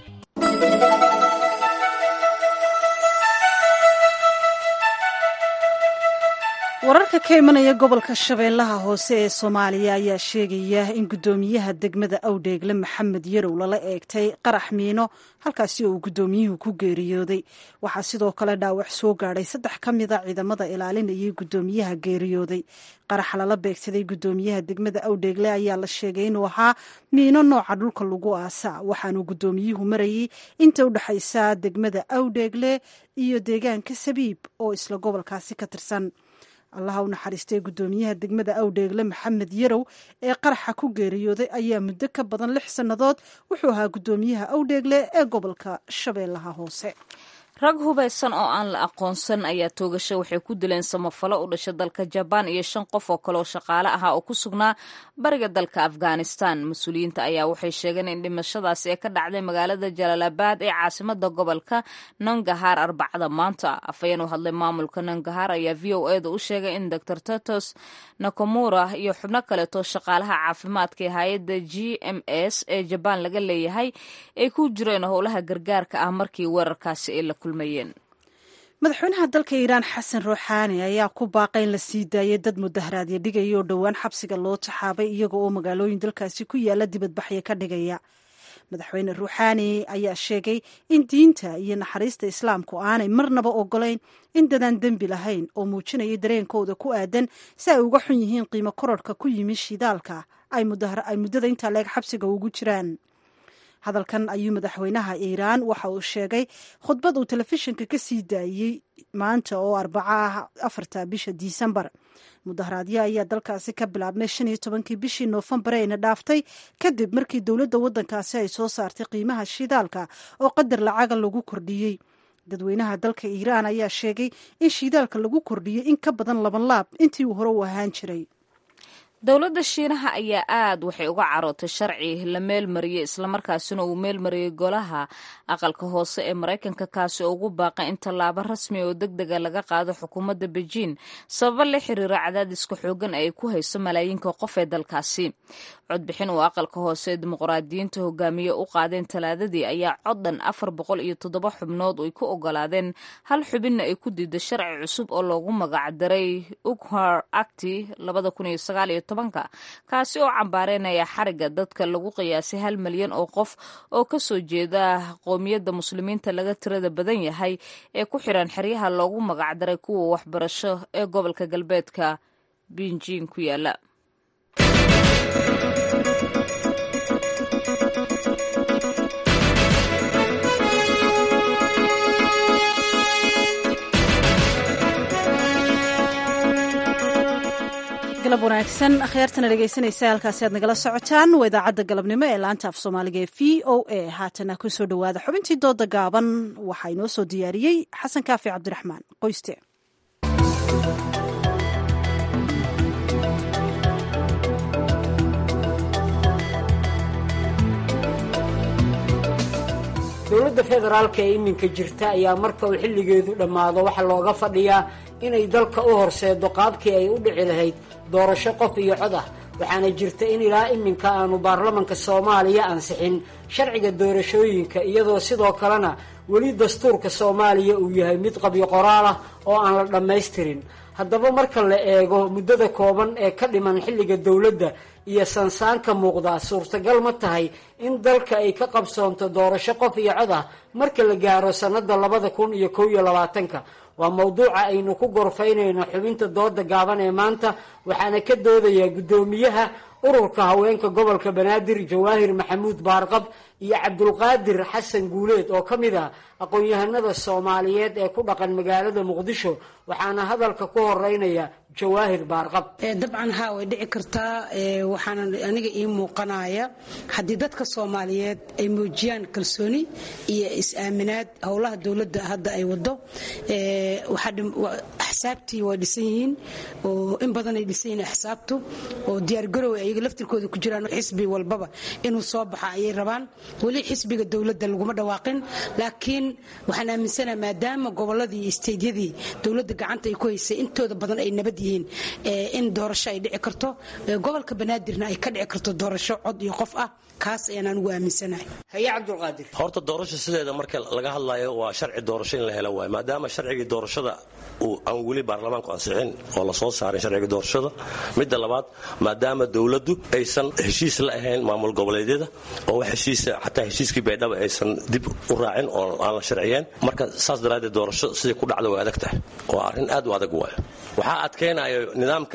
wararka ka imanaya gobolka shabeellaha hoose ee soomaaliya ayaa sheegaya in guddoomiyaha degmada awdheegle maxamed yarow lala eegtay qarax miino halkaasi oo uu guddoomiyuhu ku geeriyooday waxaa sidoo kale dhaawac soo gaadhay saddex ka mida ciidamada ilaalinayay guddoomiyaha geeriyooday qaraxa lala beegsaday guddoomiyaha degmada awdheegle ayaa la sheegay inuu ahaa miino nooca dhulka lagu aasa waxaanuu guddoomiyuhu marayay inta u dhexaysa degmada awdheegle iyo deegaanka sabiib oo isla gobolkaasi ka tirsan allaha u naxariistay guddoomiyaha degmada awdheegle maxamed yarow ee qaraxa ku geeriyooday ayaa muddo ka badan lix sannadood wuxuu ahaa guddoomiyaha awdheegle ee gobolka shabeellaha hoose rag hubaysan oo aan la aqoonsan ayaa toogasho waxay ku dileen samafalo u dhasha dalka jabaan iyo shan qof oo kale oo shaqaale ahaa oo ku sugnaa bariga dalka afghanistan mas-uuliyiinta ayaa waxay sheegeen in dhimashadaasi ee ka dhacday magaalada jalaalabad ee caasimada gobolka nangahar arbacada maanta afhayeen u hadlay maamulka nangahar ayaa v o e da u sheegay in dor totos nakomura iyo xubno kaleeto shaqaalaha caafimaadka ee hay-adda g m s ee jabaan laga leeyahay ay ku jireen howlaha gargaarka ah markii weerarkaasi ay la kulmayeen madaxweynaha dalka iiraan xasan ruuxaani ayaa ku baaqay in la sii daayay dad mudaharaadyo dhigaya oo dhowaan xabsiga loo taxaabay iyaga oo magaalooyin dalkaasi ku yaala dibadbaxyo ka dhigaya madaxweyne ruuxaani ayaa sheegay in diinta iyo naxariista islaamku aanay marnaba ogolayn in dadaan dembi lahayn oo muujinaya dareenkooda ku aadan si ay uga xun yihiin qiimo kororhka ku yimi shidaalka ay muddada intaa leeg xabsiga ugu jiraan hadalkan ayuu madaxweynaha iiraan waxa uu sheegay khudbad uu telefishinka ka sii daayey maanta oo arbaca ah afarta bisha disembar mudaharaadyo ayaa dalkaasi ka bilaabmay shan iyo tobankii bishii noofembar ayna dhaaftay kadib markii dowladda waddankaasi ay soo saartay qiimaha shidaalka oo qadar lacaga lagu kordhiyey dadweynaha dalka iiraan ayaa sheegay in shidaalka lagu kordhiyey in ka badan laban laab intii uu hore u ahaan jiray dowladda shiinaha ayaa aad waxay uga carootay sharci la meelmariyey islamarkaasina uu meelmariyey golaha aqalka hoose ee maraykanka kaasi oo ugu baaqay in tallaabo rasmi oo deg dega laga qaado xukuumadda beijing sababo la xiriira cadaadiska xoogan ay ku hayso malaayiinka qof ee dalkaasi codbixin uu aqalka hoose ee dimuqraadiyiinta hogaamiye u qaadeen talaadadii ayaa coddan afar boqol iyo toddoba xubnood ay ku ogolaadeen hal xubinna ay ku diida sharci cusub oo loogu magacdaray ughar acti labada kun iyo sagaal iyo kaasi oo cambaareynaya xariga dadka lagu qiyaasay hal milyan oo qof oo ka soo jeeda qowmiyadda muslimiinta laga tirada badan yahay ee ku xiran xeryaha loogu magacdaray kuwa waxbarasho ee gobolka galbeedka binjin ku yaala galab wanaagsan akhyaartana dhegaysanaysa halkaasi aad nagala socotaan waa idaacadda galabnimo ee laanta af soomaaliga ee v o a haatana ku soo dhowaada xubintii dooda gaaban waxaa inoo soo diyaariyey xasan kaafi cabdiraxmaan qoyste dowladda federaalka ee iminka jirta ayaa marka uu xilligeedu dhammaado waxaa looga fadhiyaa inay dalka u horseedo qaabkii ay u dhici lahayd doorasho qof iyo cod ah waxaana jirta in ilaa iminka aanu baarlamanka soomaaliya ansixin sharciga doorashooyinka iyadoo sidoo kalena weli dastuurka soomaaliya uu yahay mid qabyo qoraal ah oo aan la dhammaystirin haddaba marka la eego muddada kooban ee ka dhiman xilliga dowladda iyo sansaanka muuqdaa suurtagal ma tahay in dalka ay ka qabsoonto doorasho qof iyo cod ah marka la gaaro sannada labada kun iyo kow iyo labaatanka waa mowduuca aynu ku gorfaynayno xubinta dooda gaaban ee maanta waxaana ka doodayaa guddoomiyaha ururka haweenka gobolka banaadir jawaahir maxamuud baarqab iyo cabdulqaadir xasan guuleed oo ka mid ah aqoon-yahanada soomaaliyeed ee ku dhaqan magaalada muqdisho waxaana hadalka ku horeynaya jawaahir baarqab dabcan haa way dhici kartaa waxaana aniga ii muuqanaya haddii dadka soomaaliyeed ay muujiyaan kalsooni iyo is-aaminaad howlaha dowladda hadda ay wado axsaabtii way dhisan yihiin oo in badan ay dhisan yihiin axsaabtu oo diyaargarow ayaga laftirkooda ku jiraan xisbi walbaba inuu soo baxa ayay rabaan weli xisbiga dowladda laguma dhawaaqin laakiin waxaan aaminsanaha maadaama goboladii iyo isteydyadii dowladda gacanta ay ku haysay intooda badan ay nabad yihiin in doorasho ay dhici karto gobolka banaadirna ay ka dhici karto doorasho cod iyo qof ah kaas ayaan anigu aaminsanahay haye cabdulqaadir horta doorasho sideeda marka laga hadlayo waa sharci doorasho in la helo waay maadaama sharcigii doorashada uu aan weli baarlamaanku ansixin oo la soo saarin sharciga doorashada midda labaad maadaama dowladdu aysan heshiis la ahayn maamul goboleedyada oo wax heshiisa xataa heshiiskii baydhaba aysan dib u raacin oo aan la sharciyeen marka saas daraaddeed doorasho sidai ku dhacda way adag tahay waa arrin aad u adag waayo waxaa adkaynayo nidaamka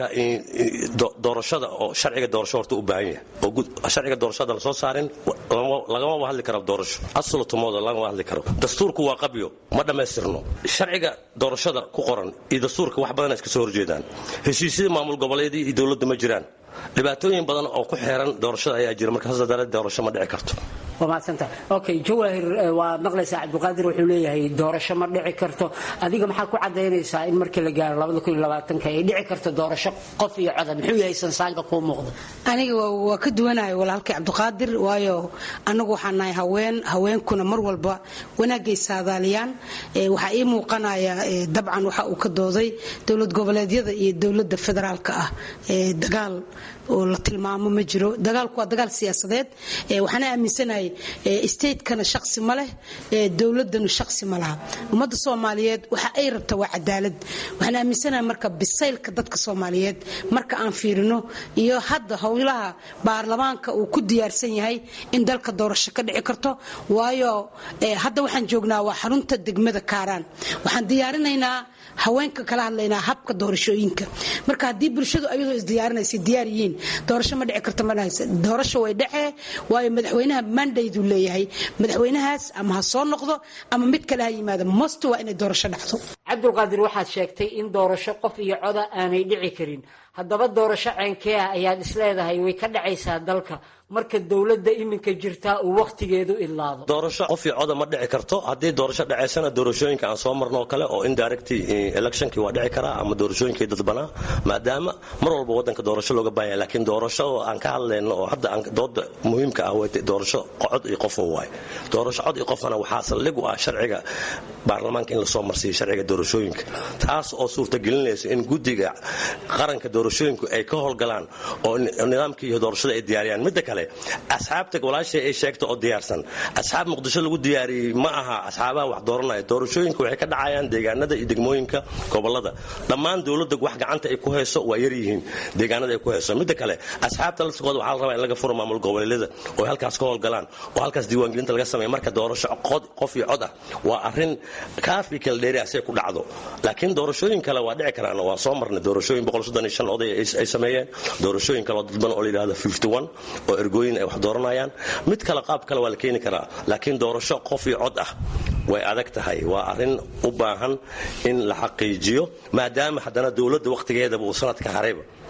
doorashada oo sharciga doorasho horta u baahan yahay oo sharciga doorashada la soo saarin lagamaba hadli karo doorasho aslutumooda lagama hadli karo dastuurku waa qabyo ma dhammaystirno sharciga doorashada ku qoran iyo dastuurka wax badan iska soo horjeedaan heshiisyada maamul goboleedii iyo dowladda ma jiraan dhibaatooyin badan oo ku xeeran doorashada ayaa jira marka saas daraadeed doorasho ma dhici karto waa mahadsanta okay jawaahir waad maqlaysaa cabdulqaadir wuxuu leeyahay doorasho ma dhici karto adiga maxaa ku cadaynaysaa in markii la gaaro labada kun iyo labaatanka ay dhici karto doorasho qof iyo coda muxuu yahay sansaanka kuu muuqda aniga waa ka duwanahay walaalkii cabdiqaadir waayo anagu waxaan nahay haween haweenkuna mar walba wanaagay saadaaliyaan waxaa ii muuqanaya dabcan waxa uu ka dooday dowlad goboleedyada iyo dowladda federaalka ah dagaal oo la tilmaamo ma jiro dagaalku waa dagaal siyaasadeed waxaana aaminsanahay statekana shaqsi ma leh dowladanu shaqsi ma laha ummadda soomaaliyeed waxa ay rabta waa cadaalad waxaan aaminsanahay marka bisaylka dadka soomaaliyeed marka aan fiirino iyo hadda howlaha baarlamaanka uu ku diyaarsan yahay in dalka doorasho ka dhici karto waayo hadda waxaan joognaa waa xarunta degmada kaaraan waxaan diyaarinaynaa haweenka kala hadlaynaa habka doorashooyinka marka haddii bulshadu ayadoo isdiyaarinaysa diyaar yihiin doorasho ma dhici karta madhahaysa doorasho way dhexee waayo madaxweynaha mandaydu leeyahay madaxweynahaas ama ha soo noqdo ama mid kale ha yimaado most waa inay doorasho dhacdo cabdulqaadir waxaad sheegtay in doorasho qof iyo coda aanay dhici karin haddaba doorasho ceenkee ah ayaad isleedahay way ka dhacaysaa dalka marka dowladda iminka jirtaa uu wakhtigeedu idlaado doorasho qof iyo coda ma dhici karto haddii doorasho dhacaysana doorashooyinka aan soo marno oo kale oo indirect electionkii waa dhici karaa ama doorashooyinkii dadbanaa maadaama mar walba waddanka doorasho looga baahanya laakiin doorasho oo aan ka hadlayno oo hadda dooda muhiimka ah way doorasho cod iyo qof waay doorasho cod iyo qofana waxaa saldhig u ah sharciga baarlamaanka in lasoo marsiiyo sharciga doorashooyinka taas oo suurtagelinaysa in guddiga qaranka doorashooyinku ay ka howlgalaan oo nidaamkii iyo doorashada ay diyaariyaan midda kale asxaabta walaashay ay sheegta oo diyaarsan asxaab muqdisho lagu diyaariyey ma aha asxaabaha wax dooranaya doorashooyinka waxay ka dhacayaan deegaanada iyo degmooyinka gobolada dhammaan dowladda wax gacanta ay ku hayso waa yaryihiin deegaanada ay ku hayso midda kale asxaabta laftigooda waxaa la rabaa in laga furo maamul goboleedyada oo halkaas ka howlgalaan oo halkaas diiwaangelinta laga sameeya marka doorasho qof iyo cod ah waa arrin kaafi kala dheeri asay ku dhacdo laakiin doorashooyin kale waa dhici karaan waa soo marnay doorashooyin oday ay sameeyeen doorashooyin kale oo dadban oo la yidhahdo oo ergooyin ay wax dooranayaan mid kale qaab kale waa la keeni karaa laakiin doorasho qof iyo cod ah way adag tahay waa arrin u baahan in la xaqiijiyo maadaama haddana dowladda wakhtigeedaba uu sanadka harayba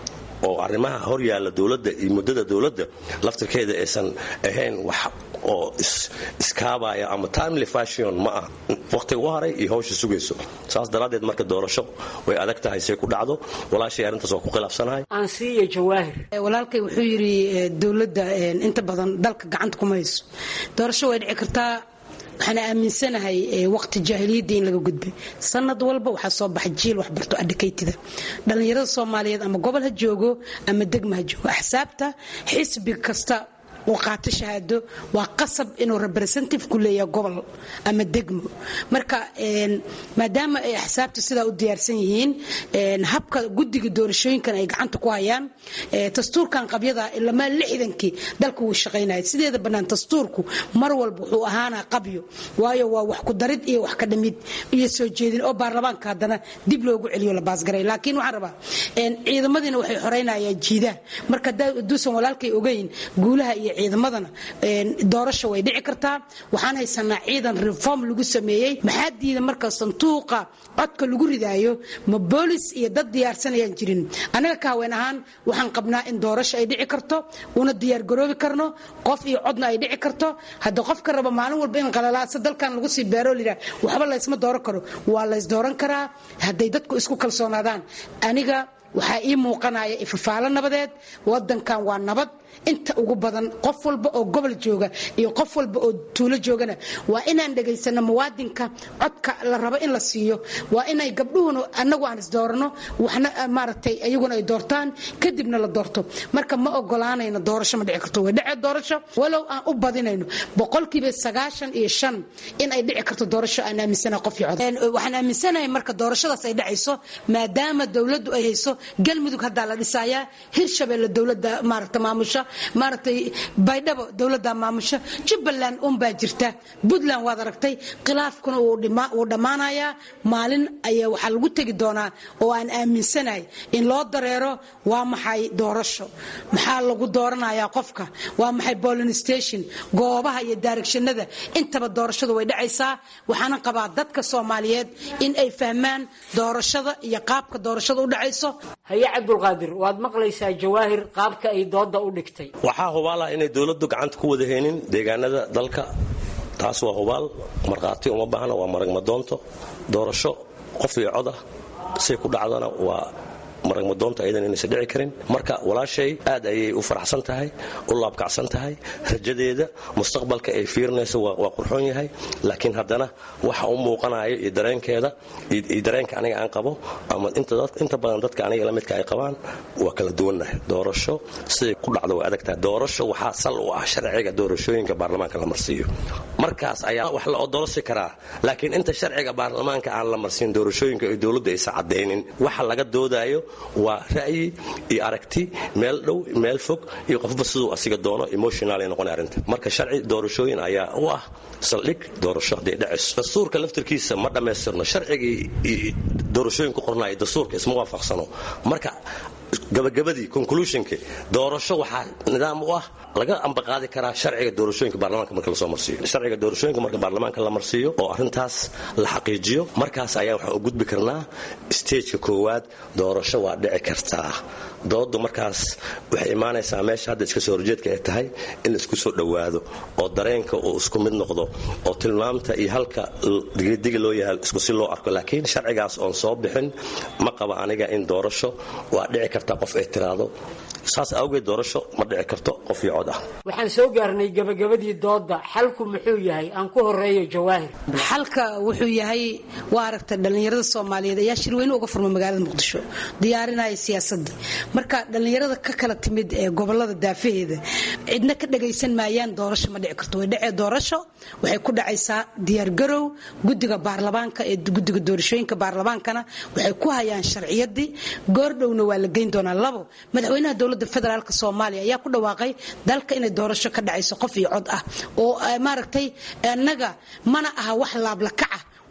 oo arrimaha hor yaalla dowladda iyo muddada dowladda laftirkeeda aysan ahayn wax oo iskaabaya ama timely fashion ma ah waqtiga u haray iyo hawsha sugayso saas daraaddeed marka doorasho way adag tahay say ku dhacdo walaashay arrintaas waa ku khilaafsanahay aansiiya jawaahir walaalkay wuxuu yidhi dowladda inta badan dalka gacanta kuma hayso doorasho way dhici kartaa waxaan aaminsanahay waqti jaahiliyadda in laga gudbay sanad walba waxaa soo baxay jiil waxbarto adhikaytida dhallinyarada soomaaliyeed ama gobol ha joogo ama degma ha joogo axsaabta xisbi kasta uu qaato shahaado waa qasab inuu representative ku leeyahay gobol ama degmo marka maadaama ay axsaabta sidaa u diyaarsan yihiin habka guddiga doorashooyinkan ay gacanta ku hayaan dastuurkan qabyada ilamaa lixdankii dalka wuu shaqaynaya sideeda bannaan dastuurku mar walba wuxuu ahaanaa qabyo waayo waa wax ku darid iyo wax ka dhamid iyo soo jeedin oo baarlamaanka haddana dib loogu celiyo la baasgaray laakiin waxaan rabaa ciidamadiina waxay xoreynayaan jiidaha marka haduusan walaalkay ogeyn guulaha iyo ciidamadana doorasho way dhici kartaa waxaan haysanaa ciidan reform lagu sameeyey maxaa diida marka sanduuqa codka lagu ridaayo ma boolis iyo dad diyaarsanayaan jirin anaga ka haween ahaan waxaan qabnaa in doorasho ay dhici karto una diyaargaroobi karno qof iyo codna ay dhici karto hadda qofka raba maalin walba in qalalaasa dalkan lagu sii beero liraa waxba laysma dooran karo waa lays dooran karaa hadday dadku isku kalsoonaadaan aniga waxaa ii muuqanaya ifafaalo nabadeed wadankan waa nabad inta ugu badan qof walba oo gobol jooga iyo qof walba oo tuulo joogana waa inaan dhegaysano muwaadinka codka la rabo in la siiyo waa inay gabdhuhuna anagu aan isdoorano waxna maaragtay iyaguna ay doortaan kadibna la doorto marka ma ogolaanayno doorasho ma dhici karto way dhece doorasho walow aan u badinayno boqolkiiba sagaashan iyo shan in ay dhici karto doorasho aan aaminsanahay qof iyo cod waxaan aaminsanahay marka doorashadaas ay dhacayso maadaama dowladdu ay hayso galmudug haddaa la dhisayaa hirshabeelle dowladda maaragta maamusha maaragtay baydhabo dowladda maamusha jubbaland unbaa jirta puntland waad aragtay khilaafkuna wuu dhammaanayaa maalin ayaa waxaa lagu tegi doonaa oo aan aaminsanahay in loo dareero waa maxay doorasho maxaa lagu dooranayaa qofka waa maxay bolin station goobaha iyo daaregshanada intaba doorashadu way dhacaysaa waxaana qabaa dadka soomaaliyeed in ay fahmaan doorashada iyo qaabka doorashada u dhacayso haye cabdulqaadir waad maqlaysaa jawaahir qaabka ay dooda u dhigtay waxaa hubaala inay dowladdu gacanta ku wada haynin deegaanada dalka taas waa hubaal markhaati uma baahna waa maragmadoonto doorasho qof iyo cod ah say ku dhacdana waa maragmadoonta ayadan inaysan dhici karin marka walaashay aad ayay u faraxsan tahay u laabkacsan tahay rajadeeda mustaqbalka ay fiirinayso waa qurxoon yahay laakiin haddana waxa u muuqanayo iyo dareenkeeda iyo dareenka aniga aan qabo ama inta badan dadka aniga la midka ay qabaan waa kala duwannahay doorasho siday ku dhacdo way adagtahay doorasho waxaa sal u ah sharciga doorashooyinka baarlamaanka la marsiiyo markaas ayaa wax la odolosi karaa laakiin inta sharciga baarlamaanka aan la marsiin doorashooyinka ay dowladda aysan cadaynin waxa laga doodayo waa ra'yi iyo aragti meel dhow meel fog iyo qofba siduu asiga doono emotional ay noqon arrinta marka sharci doorashooyin ayaa u ah saldhig doorasho hadday dhacayso dastuurka laftirkiisa ma dhammaystirno sharcigii doorashooyin ku qornaayo dastuurka isma waafaqsano marka gabagabadii conclusionki doorasho waxaa nidaam u ah laga ambaqaadi karaa sharciga doorashooyinka baarlamaanka marka lasoo marsiiyo sharciga doorashooyinka marka baarlamaanka la marsiiyo oo arrintaas la xaqiijiyo markaas ayaa waxaan u gudbi karnaa stageka koowaad doorasho waa dhici kartaa doodu markaas waxay imaanaysaa meesha hadda iska soo horjeedka ay tahay in la isku soo dhowaado oo dareenka uu isku mid noqdo oo tilmaamta iyo halka digidigi loo yahay isku si loo arko laakiin sharcigaas oon soo bixin ma qaba aniga in doorasho waa dhici kartaa qof ay tiraahdo saas awgeed doorasho ma dhici karto qof iyo cod ah waxaan soo gaarnay gabagabadii dooda xalku muxuu yahay aan ku horeeyo jawaahir xalka wuxuu yahay waa aragta dhallinyarada soomaaliyeed ayaa shirweyne uga furma magaalada muqdisho diyaarinaya siyaasadda marka dhallinyarada ka kala timid ee gobolada daafaheeda cidna ka dhagaysan maayaan doorasho ma dhici karto way dhacee doorasho waxay ku dhacaysaa diyaargarow guddiga baarlamaanka ee guddiga doorashooyinka baarlamaankana waxay ku hayaan sharciyadii goordhowna waa la geyn doonaa labo madaxweynaha dowladda federaalk soomaaliya ayaa ku dhawaaqay dalka inay doorasho ka dhacayso qof iyo cod ah oo maaragtay annaga mana aha wax laablakaca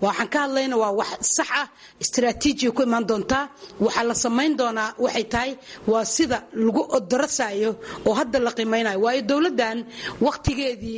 waxaan ka hadlayna waa wax sax ah istaraatiijiya ku imaan doontaa waxaa la samayn doonaa waxay tahay waa sida lagu odorasayo oo hadda la qiimaynayo waayo dowladdan wakhtigeedii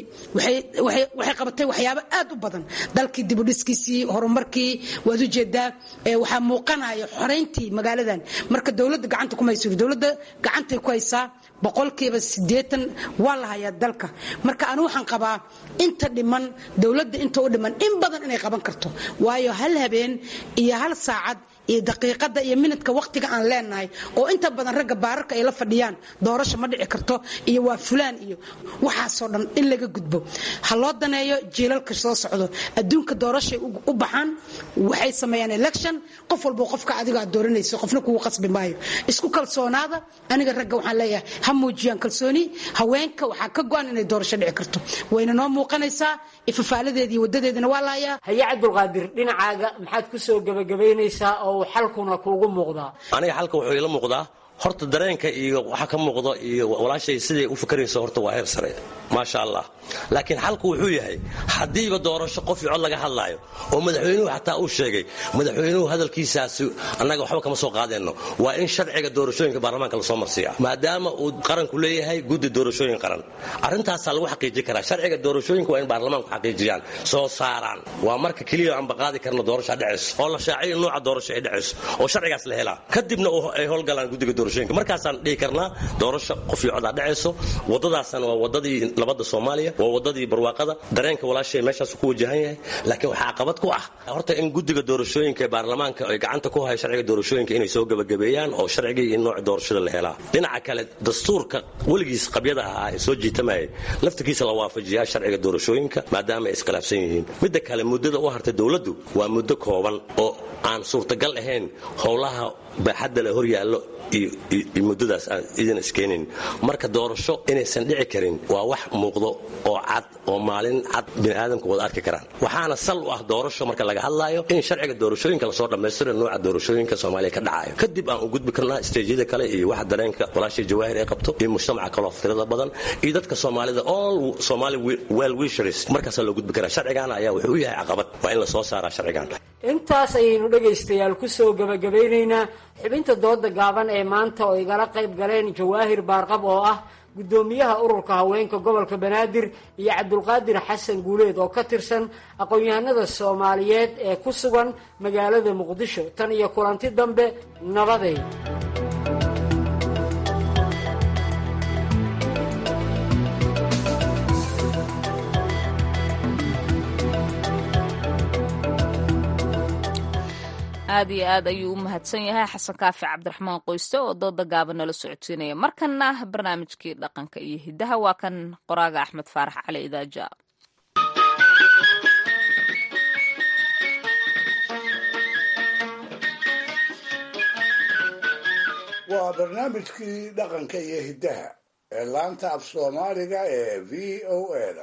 waxay qabatay waxyaabo aad u badan dalkii dibudhiskiisii horumarkii waad ujeedaa waxaa muuqanaya xorayntii magaaladan marka dowladda gacanta kuma hayso dowladda gacantay ku haysaa boqolkiiba sideetan waa la hayaa dalka marka anu waxaan qabaa inta dhiman dowladda inta u dhiman in badan inay qaban karto waayo hal habeen iyo hal saacad iyo daqiiqada iyo minidka wakhtiga aan leenahay oo inta badan ragga baararka ay la fadhiyaan doorasho ma dhici karto iyo waa fulaan iyo waxaasoo dhan in laga gudbo ha loo daneeyo jiilalka soo socdo adduunka doorashay u baxaan waxay sameeyaan election qof walba qofka adiga aad dooranayso qofna kugu qasbi maayo isku kalsoonaada aniga ragga waxaan leeyahay ha muujiyaan kalsooni haweenka waxaa ka go-an inay doorasho dhici karto wayna noo muuqanaysaa ifafaaladeedii wadadeedina waa lahayaa haye cabdulqaadir dhinacaaga maxaad ku soo gebagabaynaysaa oo xalkuna kuugu muuqdaa aniga xalka wuxuu ila muuqdaa horta dareenka iyo waxa ka muuqda iyo walaashay siday u fikrayso horta waa heer sare maasha allah laakiin xalku wuxuu yahay haddiiba doorasho qof iyo cod laga hadlaayo oo madaxweynuhu xataa uu sheegay madaxweynuhu hadalkiisaasi annaga waxba kama soo qaadeenno waa in sharciga doorashooyinka baarlamaanka lasoo marsiiya maadaama uu qaranku leeyahay guddi doorashooyin qaran arrintaasaa lagu xaqiijin karaa sharciga doorashooyinka waa in baarlamaanku xaqiijiyaan soo saaraan waa marka keliya aanba qaadi karno doorasha dhacayso oo la shaaciyo nuuca doorasho ay dhacayso oo sharcigaas la helaa kadibna ay howlgalaan guddiga markaasaan dhihi karnaa doorasho qof iyo codaa dhacayso wadadaasna waa wadadii nabadda soomaaliya waa wadadii barwaaqada dareenka walaashay meeshaas ku wajahan yahay laakiin waxaa caqabad ku ah horta in guddiga doorashooyinka ee baarlamaanka ay gacanta ku haya sharciga doorashooyinka inay soo gebagabeeyaan oo sharcigii iyo nooca doorashada la helaa dhinaca kale dastuurka weligiis qabyada ahaa ee soo jiitamayay laftirkiisa la waafajiyaa sharciga doorashooyinka maadaama ay iskhilaafsan yihiin midda kale muddada u hartay dowladdu waa muddo kooban oo aan suurtagal ahayn howlaha baaxadda le hor yaallo iyo muddadaas aan idin iskeenayn marka doorasho inaysan dhici karin waa wax muuqdo oo cad oo maalin cad biniaadamku wada arki karaan waxaana sal u ah doorasho marka laga hadlaayo in sharciga doorashooyinka lasoo dhammaystiro nooca doorashooyinka soomaaliya ka dhacayo kadib aan u gudbi karnaa isteejyada kale iyo waxa dareenka walaashay jawaahir ay qabto iyo mujtamaca kaloo tirada badan iyo dadka soomaalida all somali well wishers markaasaa loo gudbi karaa sharcigaana ayaa wuxuu u yahay caqabad waa in la soo saaraa sharcigan intaas ayaynu dhegaystayaal ku soo gebagabaynaynaa xubinta dooda gaaban ee maanta oo igala qayb galeen jawaahir baarqab oo ah guddoomiyaha ururka haweenka gobolka banaadir iyo cabdulqaadir xasan guuleed oo ka tirsan aqoon-yahanada soomaaliyeed ee ku sugan magaalada muqdisho tan iyo kulanti dambe nabadeed aad iyo aad ayuu u mahadsan yahay xasan kaafi cabdiraxmaan qoyste oo dooda gaaban nala socodsiinaya markana barnaamijkii dhaqanka iyo hiddaha waa kan qoraaga axmed faarax cali idaaja waa barnaamijkii dhaqanka iyo hiddaha ee laanta af soomaaliga ee v o eda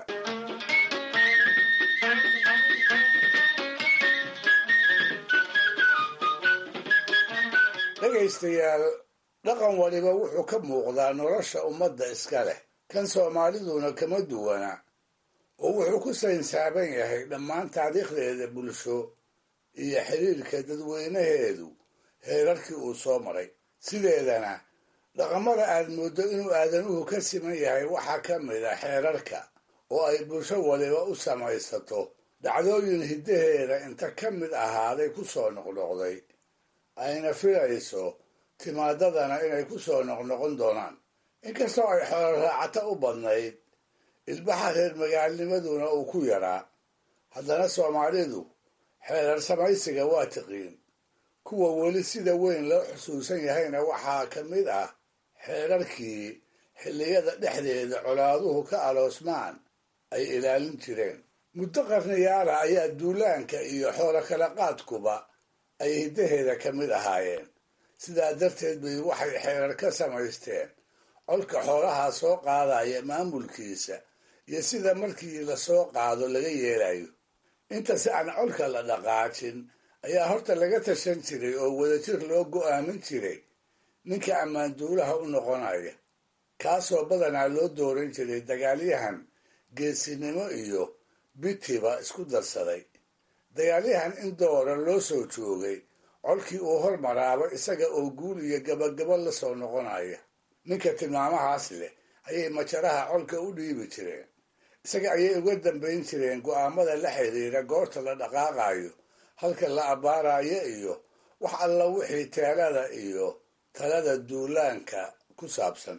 dhegaystayaal dhaqan waliba wuxuu ka muuqdaa nolosha ummadda iska leh kan soomaaliduna kama duwana oo wuxuu ku saynsaaban yahay dhammaan taariikhdeeda bulsho iyo xiriirka dadweynaheedu heerarkii uu soo maray sideedana dhaqamada aad mooddo inuu aadanuhu ka siman yahay waxaa ka mid a xeerarka oo ay bulsho waliba u samaysato dhacdooyin hiddaheeda inta ka mid ahaaday ku soo noqnoqday ayna filayso timaadadana inay ku soo noqnoqon doonaan inkastoo ay xoolo raacata u badnayd ilbaxa reer magaalnimaduna uu ku yaraa haddana soomaalidu xeerar samaysiga waa tiqiin kuwa weli sida weyn loo xusuusan yahayna waxaa ka mid ah xeerarkii xilliyada dhexdeeda colaaduhu ka aloosmaan ay ilaalin jireen muddo qarniyaala ayaa duulaanka iyo xoolo kala qaadkuba ay hiddaheeda ka mid ahaayeen sidaa darteed bay waxay xeerar ka samaysteen colka xoolahaa soo qaadaya maamulkiisa iyo sida markii lasoo qaado laga yeelayo inta si aan colka la dhaqaajin ayaa horta laga tashan jiray oo wadajir loo go'aamin jiray ninka ammaanduulaha u noqonaya kaasoo badanaa loo dooran jiray dagaalyahan geesinimo iyo bitiba isku darsaday dagaalyahan in doora loo soo joogay colkii uu hormaraaba isaga oo guul iyo gabagabo la soo noqonaya ninka tilmaamahaas leh ayay majaraha colka u dhiibi jireen isaga ayay uga dambayn jireen go'aamada la xidhiira goorta la dhaqaaqayo halka la abbaarayo iyo wax alla wixii teelada iyo talada duulaanka ku saabsan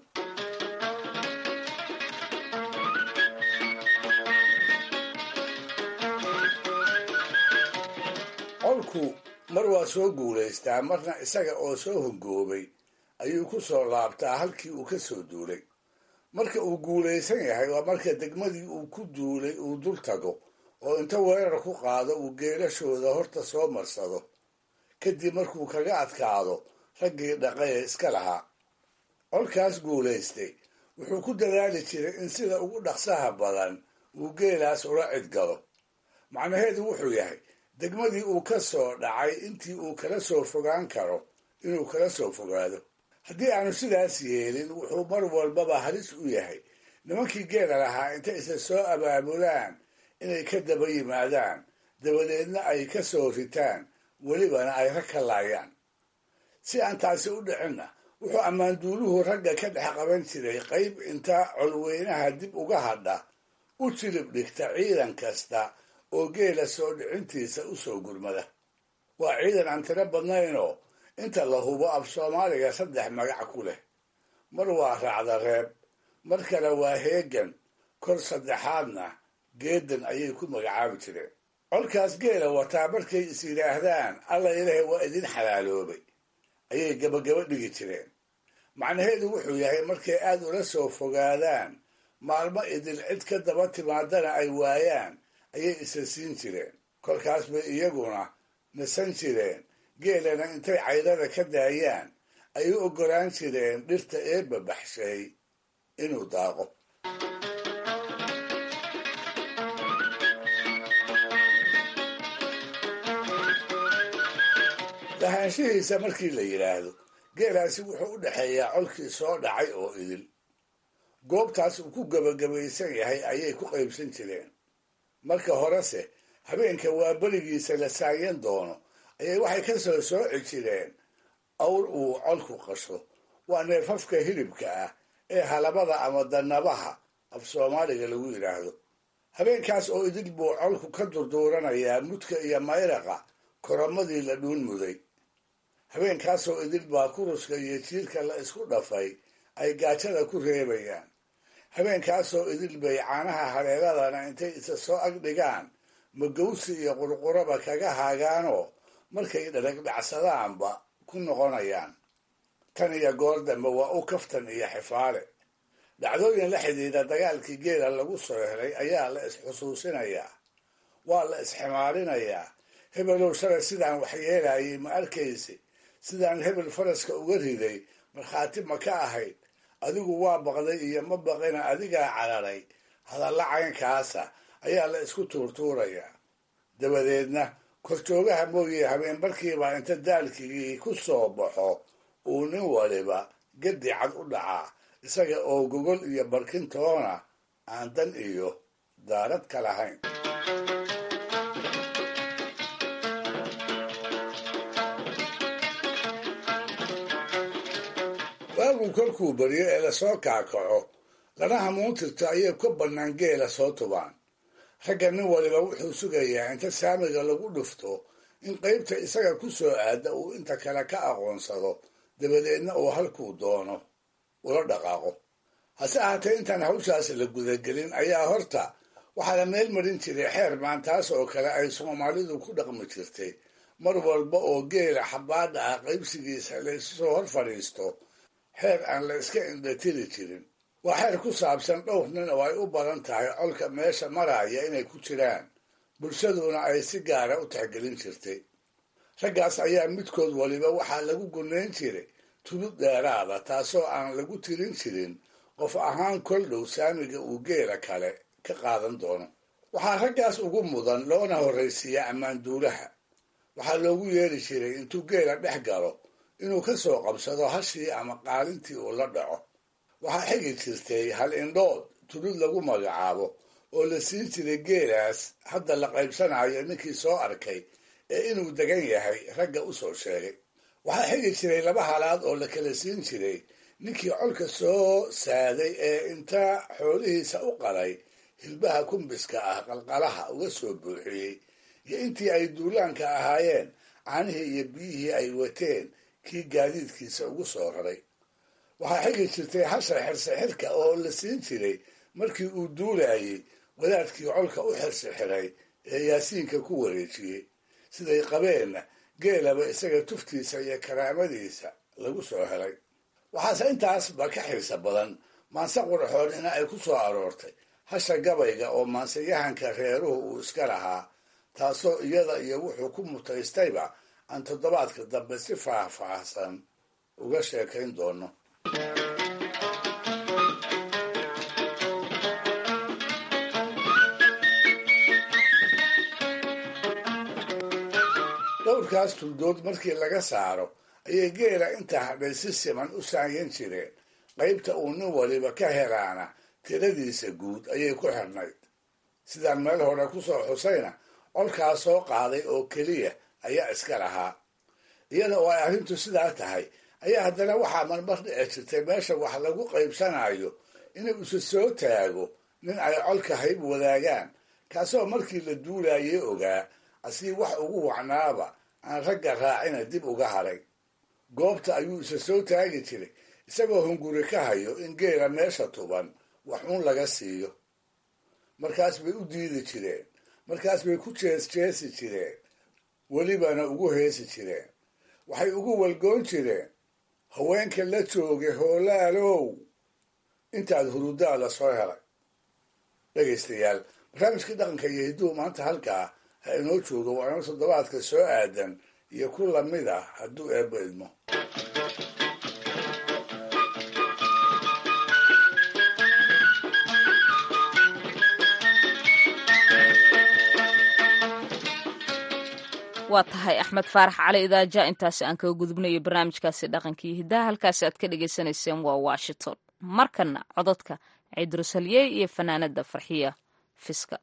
colku mar waa soo guulaystaa marna isaga oo soo hongoobay ayuu ku soo laabtaa halkii uu ka soo duulay marka uu guulaysan yahay waa marka degmadii uu ku duulay uu dul tago oo inta weerar ku qaado uu geelashooda horta soo marsado kadib markuu kaga adkaado raggii dhaqaye iska lahaa colkaas guulaystay wuxuu ku dadaali jiray in sida ugu dhaqsaha badan uu geelaas ula cidgalo macnaheedu wuxuu yahay degmadii uu ka soo dhacay intii uu kala soo fogaan karo inuu kala soo fogaado haddii aanu sidaas yeelin wuxuu mar walbaba halis u yahay nimankii geela lahaa intay isa soo abaabulaan inay ka daba yimaadaan dabadeedna ay ka soo ritaan welibana ay rag ka laayaan si aan taasi u dhicinna wuxuu ammaanduuluhu ragga ka dhex qaban jiray qayb inta colweynaha dib uga hadha u jilib dhigta ciidan kasta oo geela soo dhicintiisa u soo gurmada waa ciidan aan tiro badnaynoo inta la hubo af soomaaliga saddex magac ku leh mar waa raacda reeb mar kale waa heegan kor saddexaadna geedan ayay ku magacaabi jireen colkaas geela wataa markay is yidhaahdaan alla ilaahay waa idin xalaaloobay ayay gabagaba dhigi jireen macnaheedu wuxuu yahay markay aad ula soo fogaadaan maalmo idil cid ka daba timaadana ay waayaan ayay isa siin jireen kolkaas bay iyaguna nasan jireen geelana intay caydada ka daayaan ay u oggolaan jireen dhirta eebba baxshay inuu daaqo lahaanshihiisa markii la yidhaahdo geelaasi wuxuu u dhexeeyaa colkii soo dhacay oo idil goobtaas uu ku gebagabaysan yahay ayay ku qaybsan jireen marka horese habeenka waa berigiisa la saayan doono ayay waxay ka soo sooci jireen awr uu colku qasho waa neefafka hilibka ah ee halabada ama danabaha af soomaaliga lagu yidhaahdo habeenkaas oo idil buu colku ka durduuranayaa mudka iyo mayraqa koromadii la dhuun muday habeenkaasoo idil baa kuruska iyo jiirka la isku dhafay ay gaajada ku reebayaan habeenkaasoo idil bay caanaha hareeradana intay isa soo ag dhigaan magawsi iyo qurquraba kaga haagaanoo markay dharagdhacsadaanba ku noqonayaan tan iyo goor dambe waa u kaftan iyo xifaale dhacdooyin la xidhiidha dagaalkii geela lagu soo helay ayaa la isxusuusinayaa waa la isximaarinayaa hebelow shalay sidaan waxyeelayay ma arkaysi sidaan hebel faraska uga riday markhaati ma ka ahayd adigu waa baqday iyo ma baqina adigaa cararay hadalla caynkaasa ayaa la isku tuurtuurayaa dabadeedna korjoogaha mooye habeen barkiibaa inta daalkigii ku soo baxo uu nin waliba gedi cad u dhacaa isaga oo gogol iyo barkintoona aan dan iyo daarad ka lahayn waagu kolkuu baryo ee lasoo kaakaco lana hamuuntirto ayay ka bannaan geela soo tubaan ragga nin waliba wuxuu sugayaa inta saamiga lagu dhufto in qaybta isaga ku soo aada uu inta kale ka aqoonsado dabadeedna uu halkuu doono ula dhaqaaqo hase ahaatee intaan hawshaas la gudagelin ayaa horta waxaa la meel marin jiray xeer maantaas oo kale ay soomaalidu ku dhaqmi jirtay mar walba oo geela xabaadha ah qaybsigiisa laysu soo hor fadhiisto xeer aan la iska indhatiri jirin waa xeer ku saabsan dhowr nin oo ay u badan tahay colka meesha maraya inay ku jiraan bulshaduna ay si gaara u tixgelin jirtay raggaas ayaa midkood waliba waxaa lagu gunayn jiray tulud dheeraada taasoo aan lagu tirin jirin qof ahaan kol dhow saamiga uu geela kale ka qaadan doono waxaa raggaas ugu mudan loona horraysiiyaa ammaanduulaha waxaa loogu yeeri jiray intuu geela dhex galo inuu ka soo qabsado hashii ama qaalintii uu la dhaco waxaa xigi jirtay hal indhood tulud lagu magacaabo oo la siin jiray geelaas hadda la qaybsanayo ninkii soo arkay ee inuu degan yahay ragga u soo sheegay waxaa xigi jiray laba halaad oo la kala siin jiray ninkii colka soo saaday ee inta xoolihiisa u qalay hilbaha kumbiska ah qalqalaha uga soo buuxiyey iyo intii ay duulaanka ahaayeen caanihii iyo biyihii ay wateen kii gaadiidkiisa ugu soo raray waxaa xigi jirtay hasha xirsixirka oo la siin jiray markii uu duulayey wadaadkii colka u xirsixiray ee yaasiinka ku wareejiyey siday qabeenna geelaba isaga tuftiisa iyo karaamadiisa lagu soo helay waxaase intaasba ka xiisa badan maanse qurxoonina ay ku soo aroortay hasha gabayga oo maanseyahanka reeruhu uu iska lahaa taasoo iyada iyo wuxuu ku mutaystayba aan toddobaadka dambe si faahfaahsan uga sheekayn doono dhowrkaas tuldood markii laga saaro ayay geela intaa hadhay si siman u saanyan jireen qaybta uu nin waliba ka helaana tiradiisa guud ayay ku xirnayd sidaan meel hore ku soo xusayna colkaas soo qaaday oo keliya ayaa iska lahaa iyada oo ay arrintu sidaa tahay ayaa haddana waxaa marmar dhici jirtay meesha wax lagu qaybsanayo inuu isu soo taago nin ay colka hayb wadaagaan kaasoo markii la duulayay ogaa asii wax ugu wacnaaba aan ragga raacina dib uga haray goobta ayuu isa soo taagi jiray isagoo hunguri ka hayo in geela meesha tuban wax uun laga siiyo markaas bay u diidi jireen markaas bay ku jees jeesi jireen welibana ugu heesi jireen waxay ugu walgoon jireen haweenka la joogay hoolaalow intaad hurudaa la soo helay dhegaystayaal barnaamijkii dhaqanka iyo hidduhu maanta halkaa ha inoo joogo waana toddobaadka soo aadan iyo ku lamid ah hadduu eebba idmo waa tahay axmed faarax cali idaaja intaasi aan kaga gudubnayo barnaamijkaasi dhaqankii hiddaha halkaasi aad ka dhagaysanayseen waa washington markana cododka ciidrusalye iyo fanaanada farxiya fiska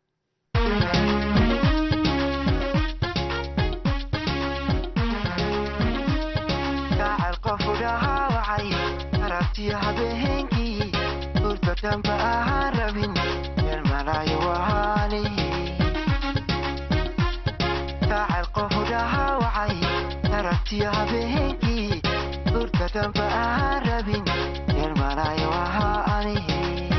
habeenkii durka damba aan rabin yeelmanayo ahaa anihi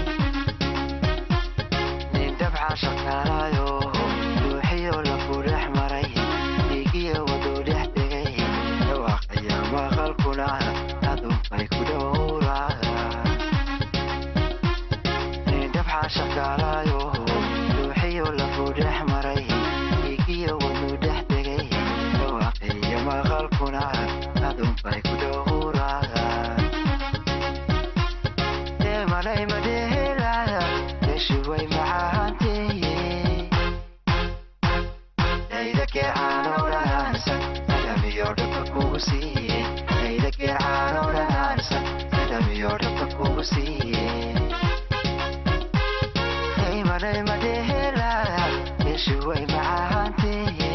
nin dabca shaqaalayo ruuxiyo lafu dhex maray dhiigiyo waduu dhex degay dhawaaqaya maqalkuna adunbay ku dhowraa nin dabca shaqaalayo ruuxiyo lafu dhex maray dhiigiyo waduu dhex degay dhawaaqaya maqalkuna adunbay ku dhowraa deemalay madhehelaya deshuway macaanteye dayda geecaanoo dhanaansa adamiyo dhabka kugu siiye dayda geecaanoo dhanaansa adamiyo dhabka kugu siiye daymalay madhehelaya deshuway macaanteye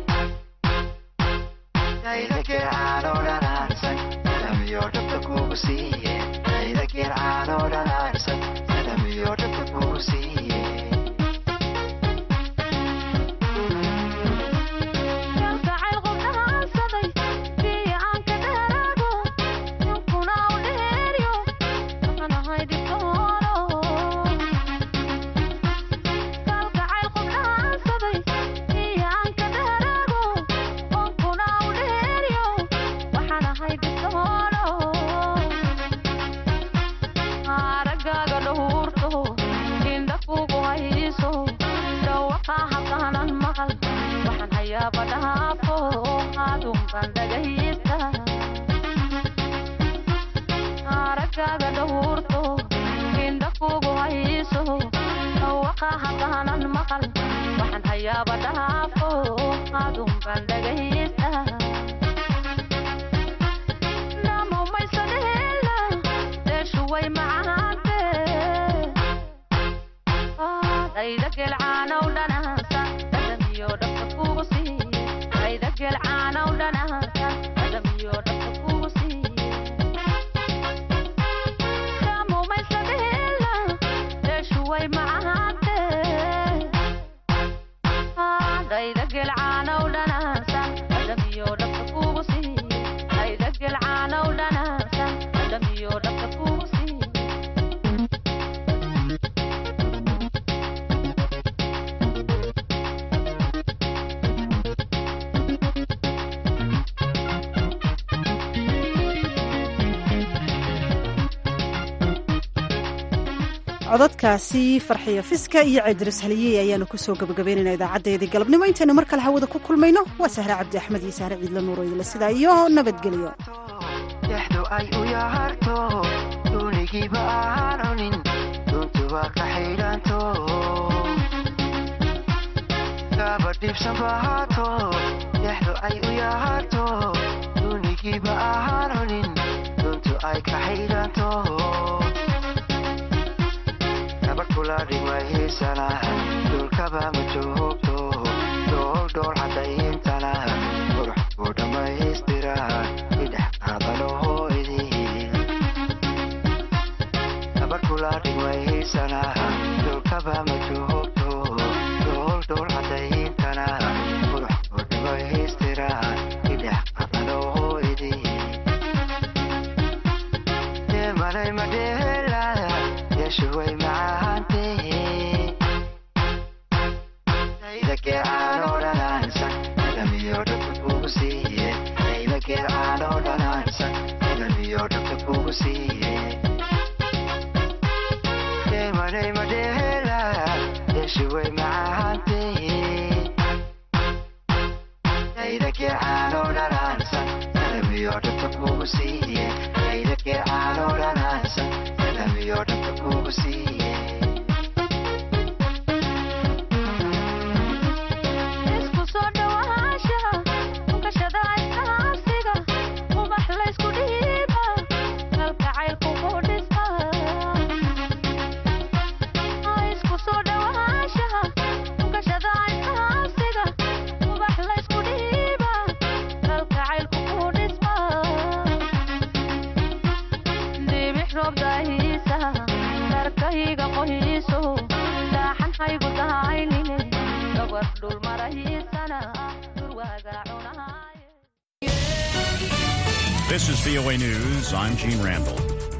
dayda geecaanoo dhanaansa adamiyo dhabka kugu siiye dayda geecaanoo dhanaansa adamiyo dhabka kugu siiye codadkaasi farxiyo fiska iyo ceedris haliyey ayaanu kusoo gabagabaynayna idaacadeedii galabnimo intaynu mar kale hawada ku kulmayno waa sahre cabdi axmed iyo sahre ciidla nuuroydila sidaa iyo nabadgelyo dexdu ay u yaharto duunigiiba aan cunin duntu waa ka xidhanto kaba dhibsan bahaato dexdu ay u yaharto duunigiiba aan cunin duntu ay ka xidhanto kula dhulkaba ma joogto dholdhool cadaintana qurux buu dhammaystira idhex qaadalohoydii gabar kula dhigmaysana dhulkaba ma joogto dholdhool cadaintana qurux buu dhammaystira idhex qaadalohoydii deemalay madheela yeeshuway macaante This is VOA News. I'm Gene Randall.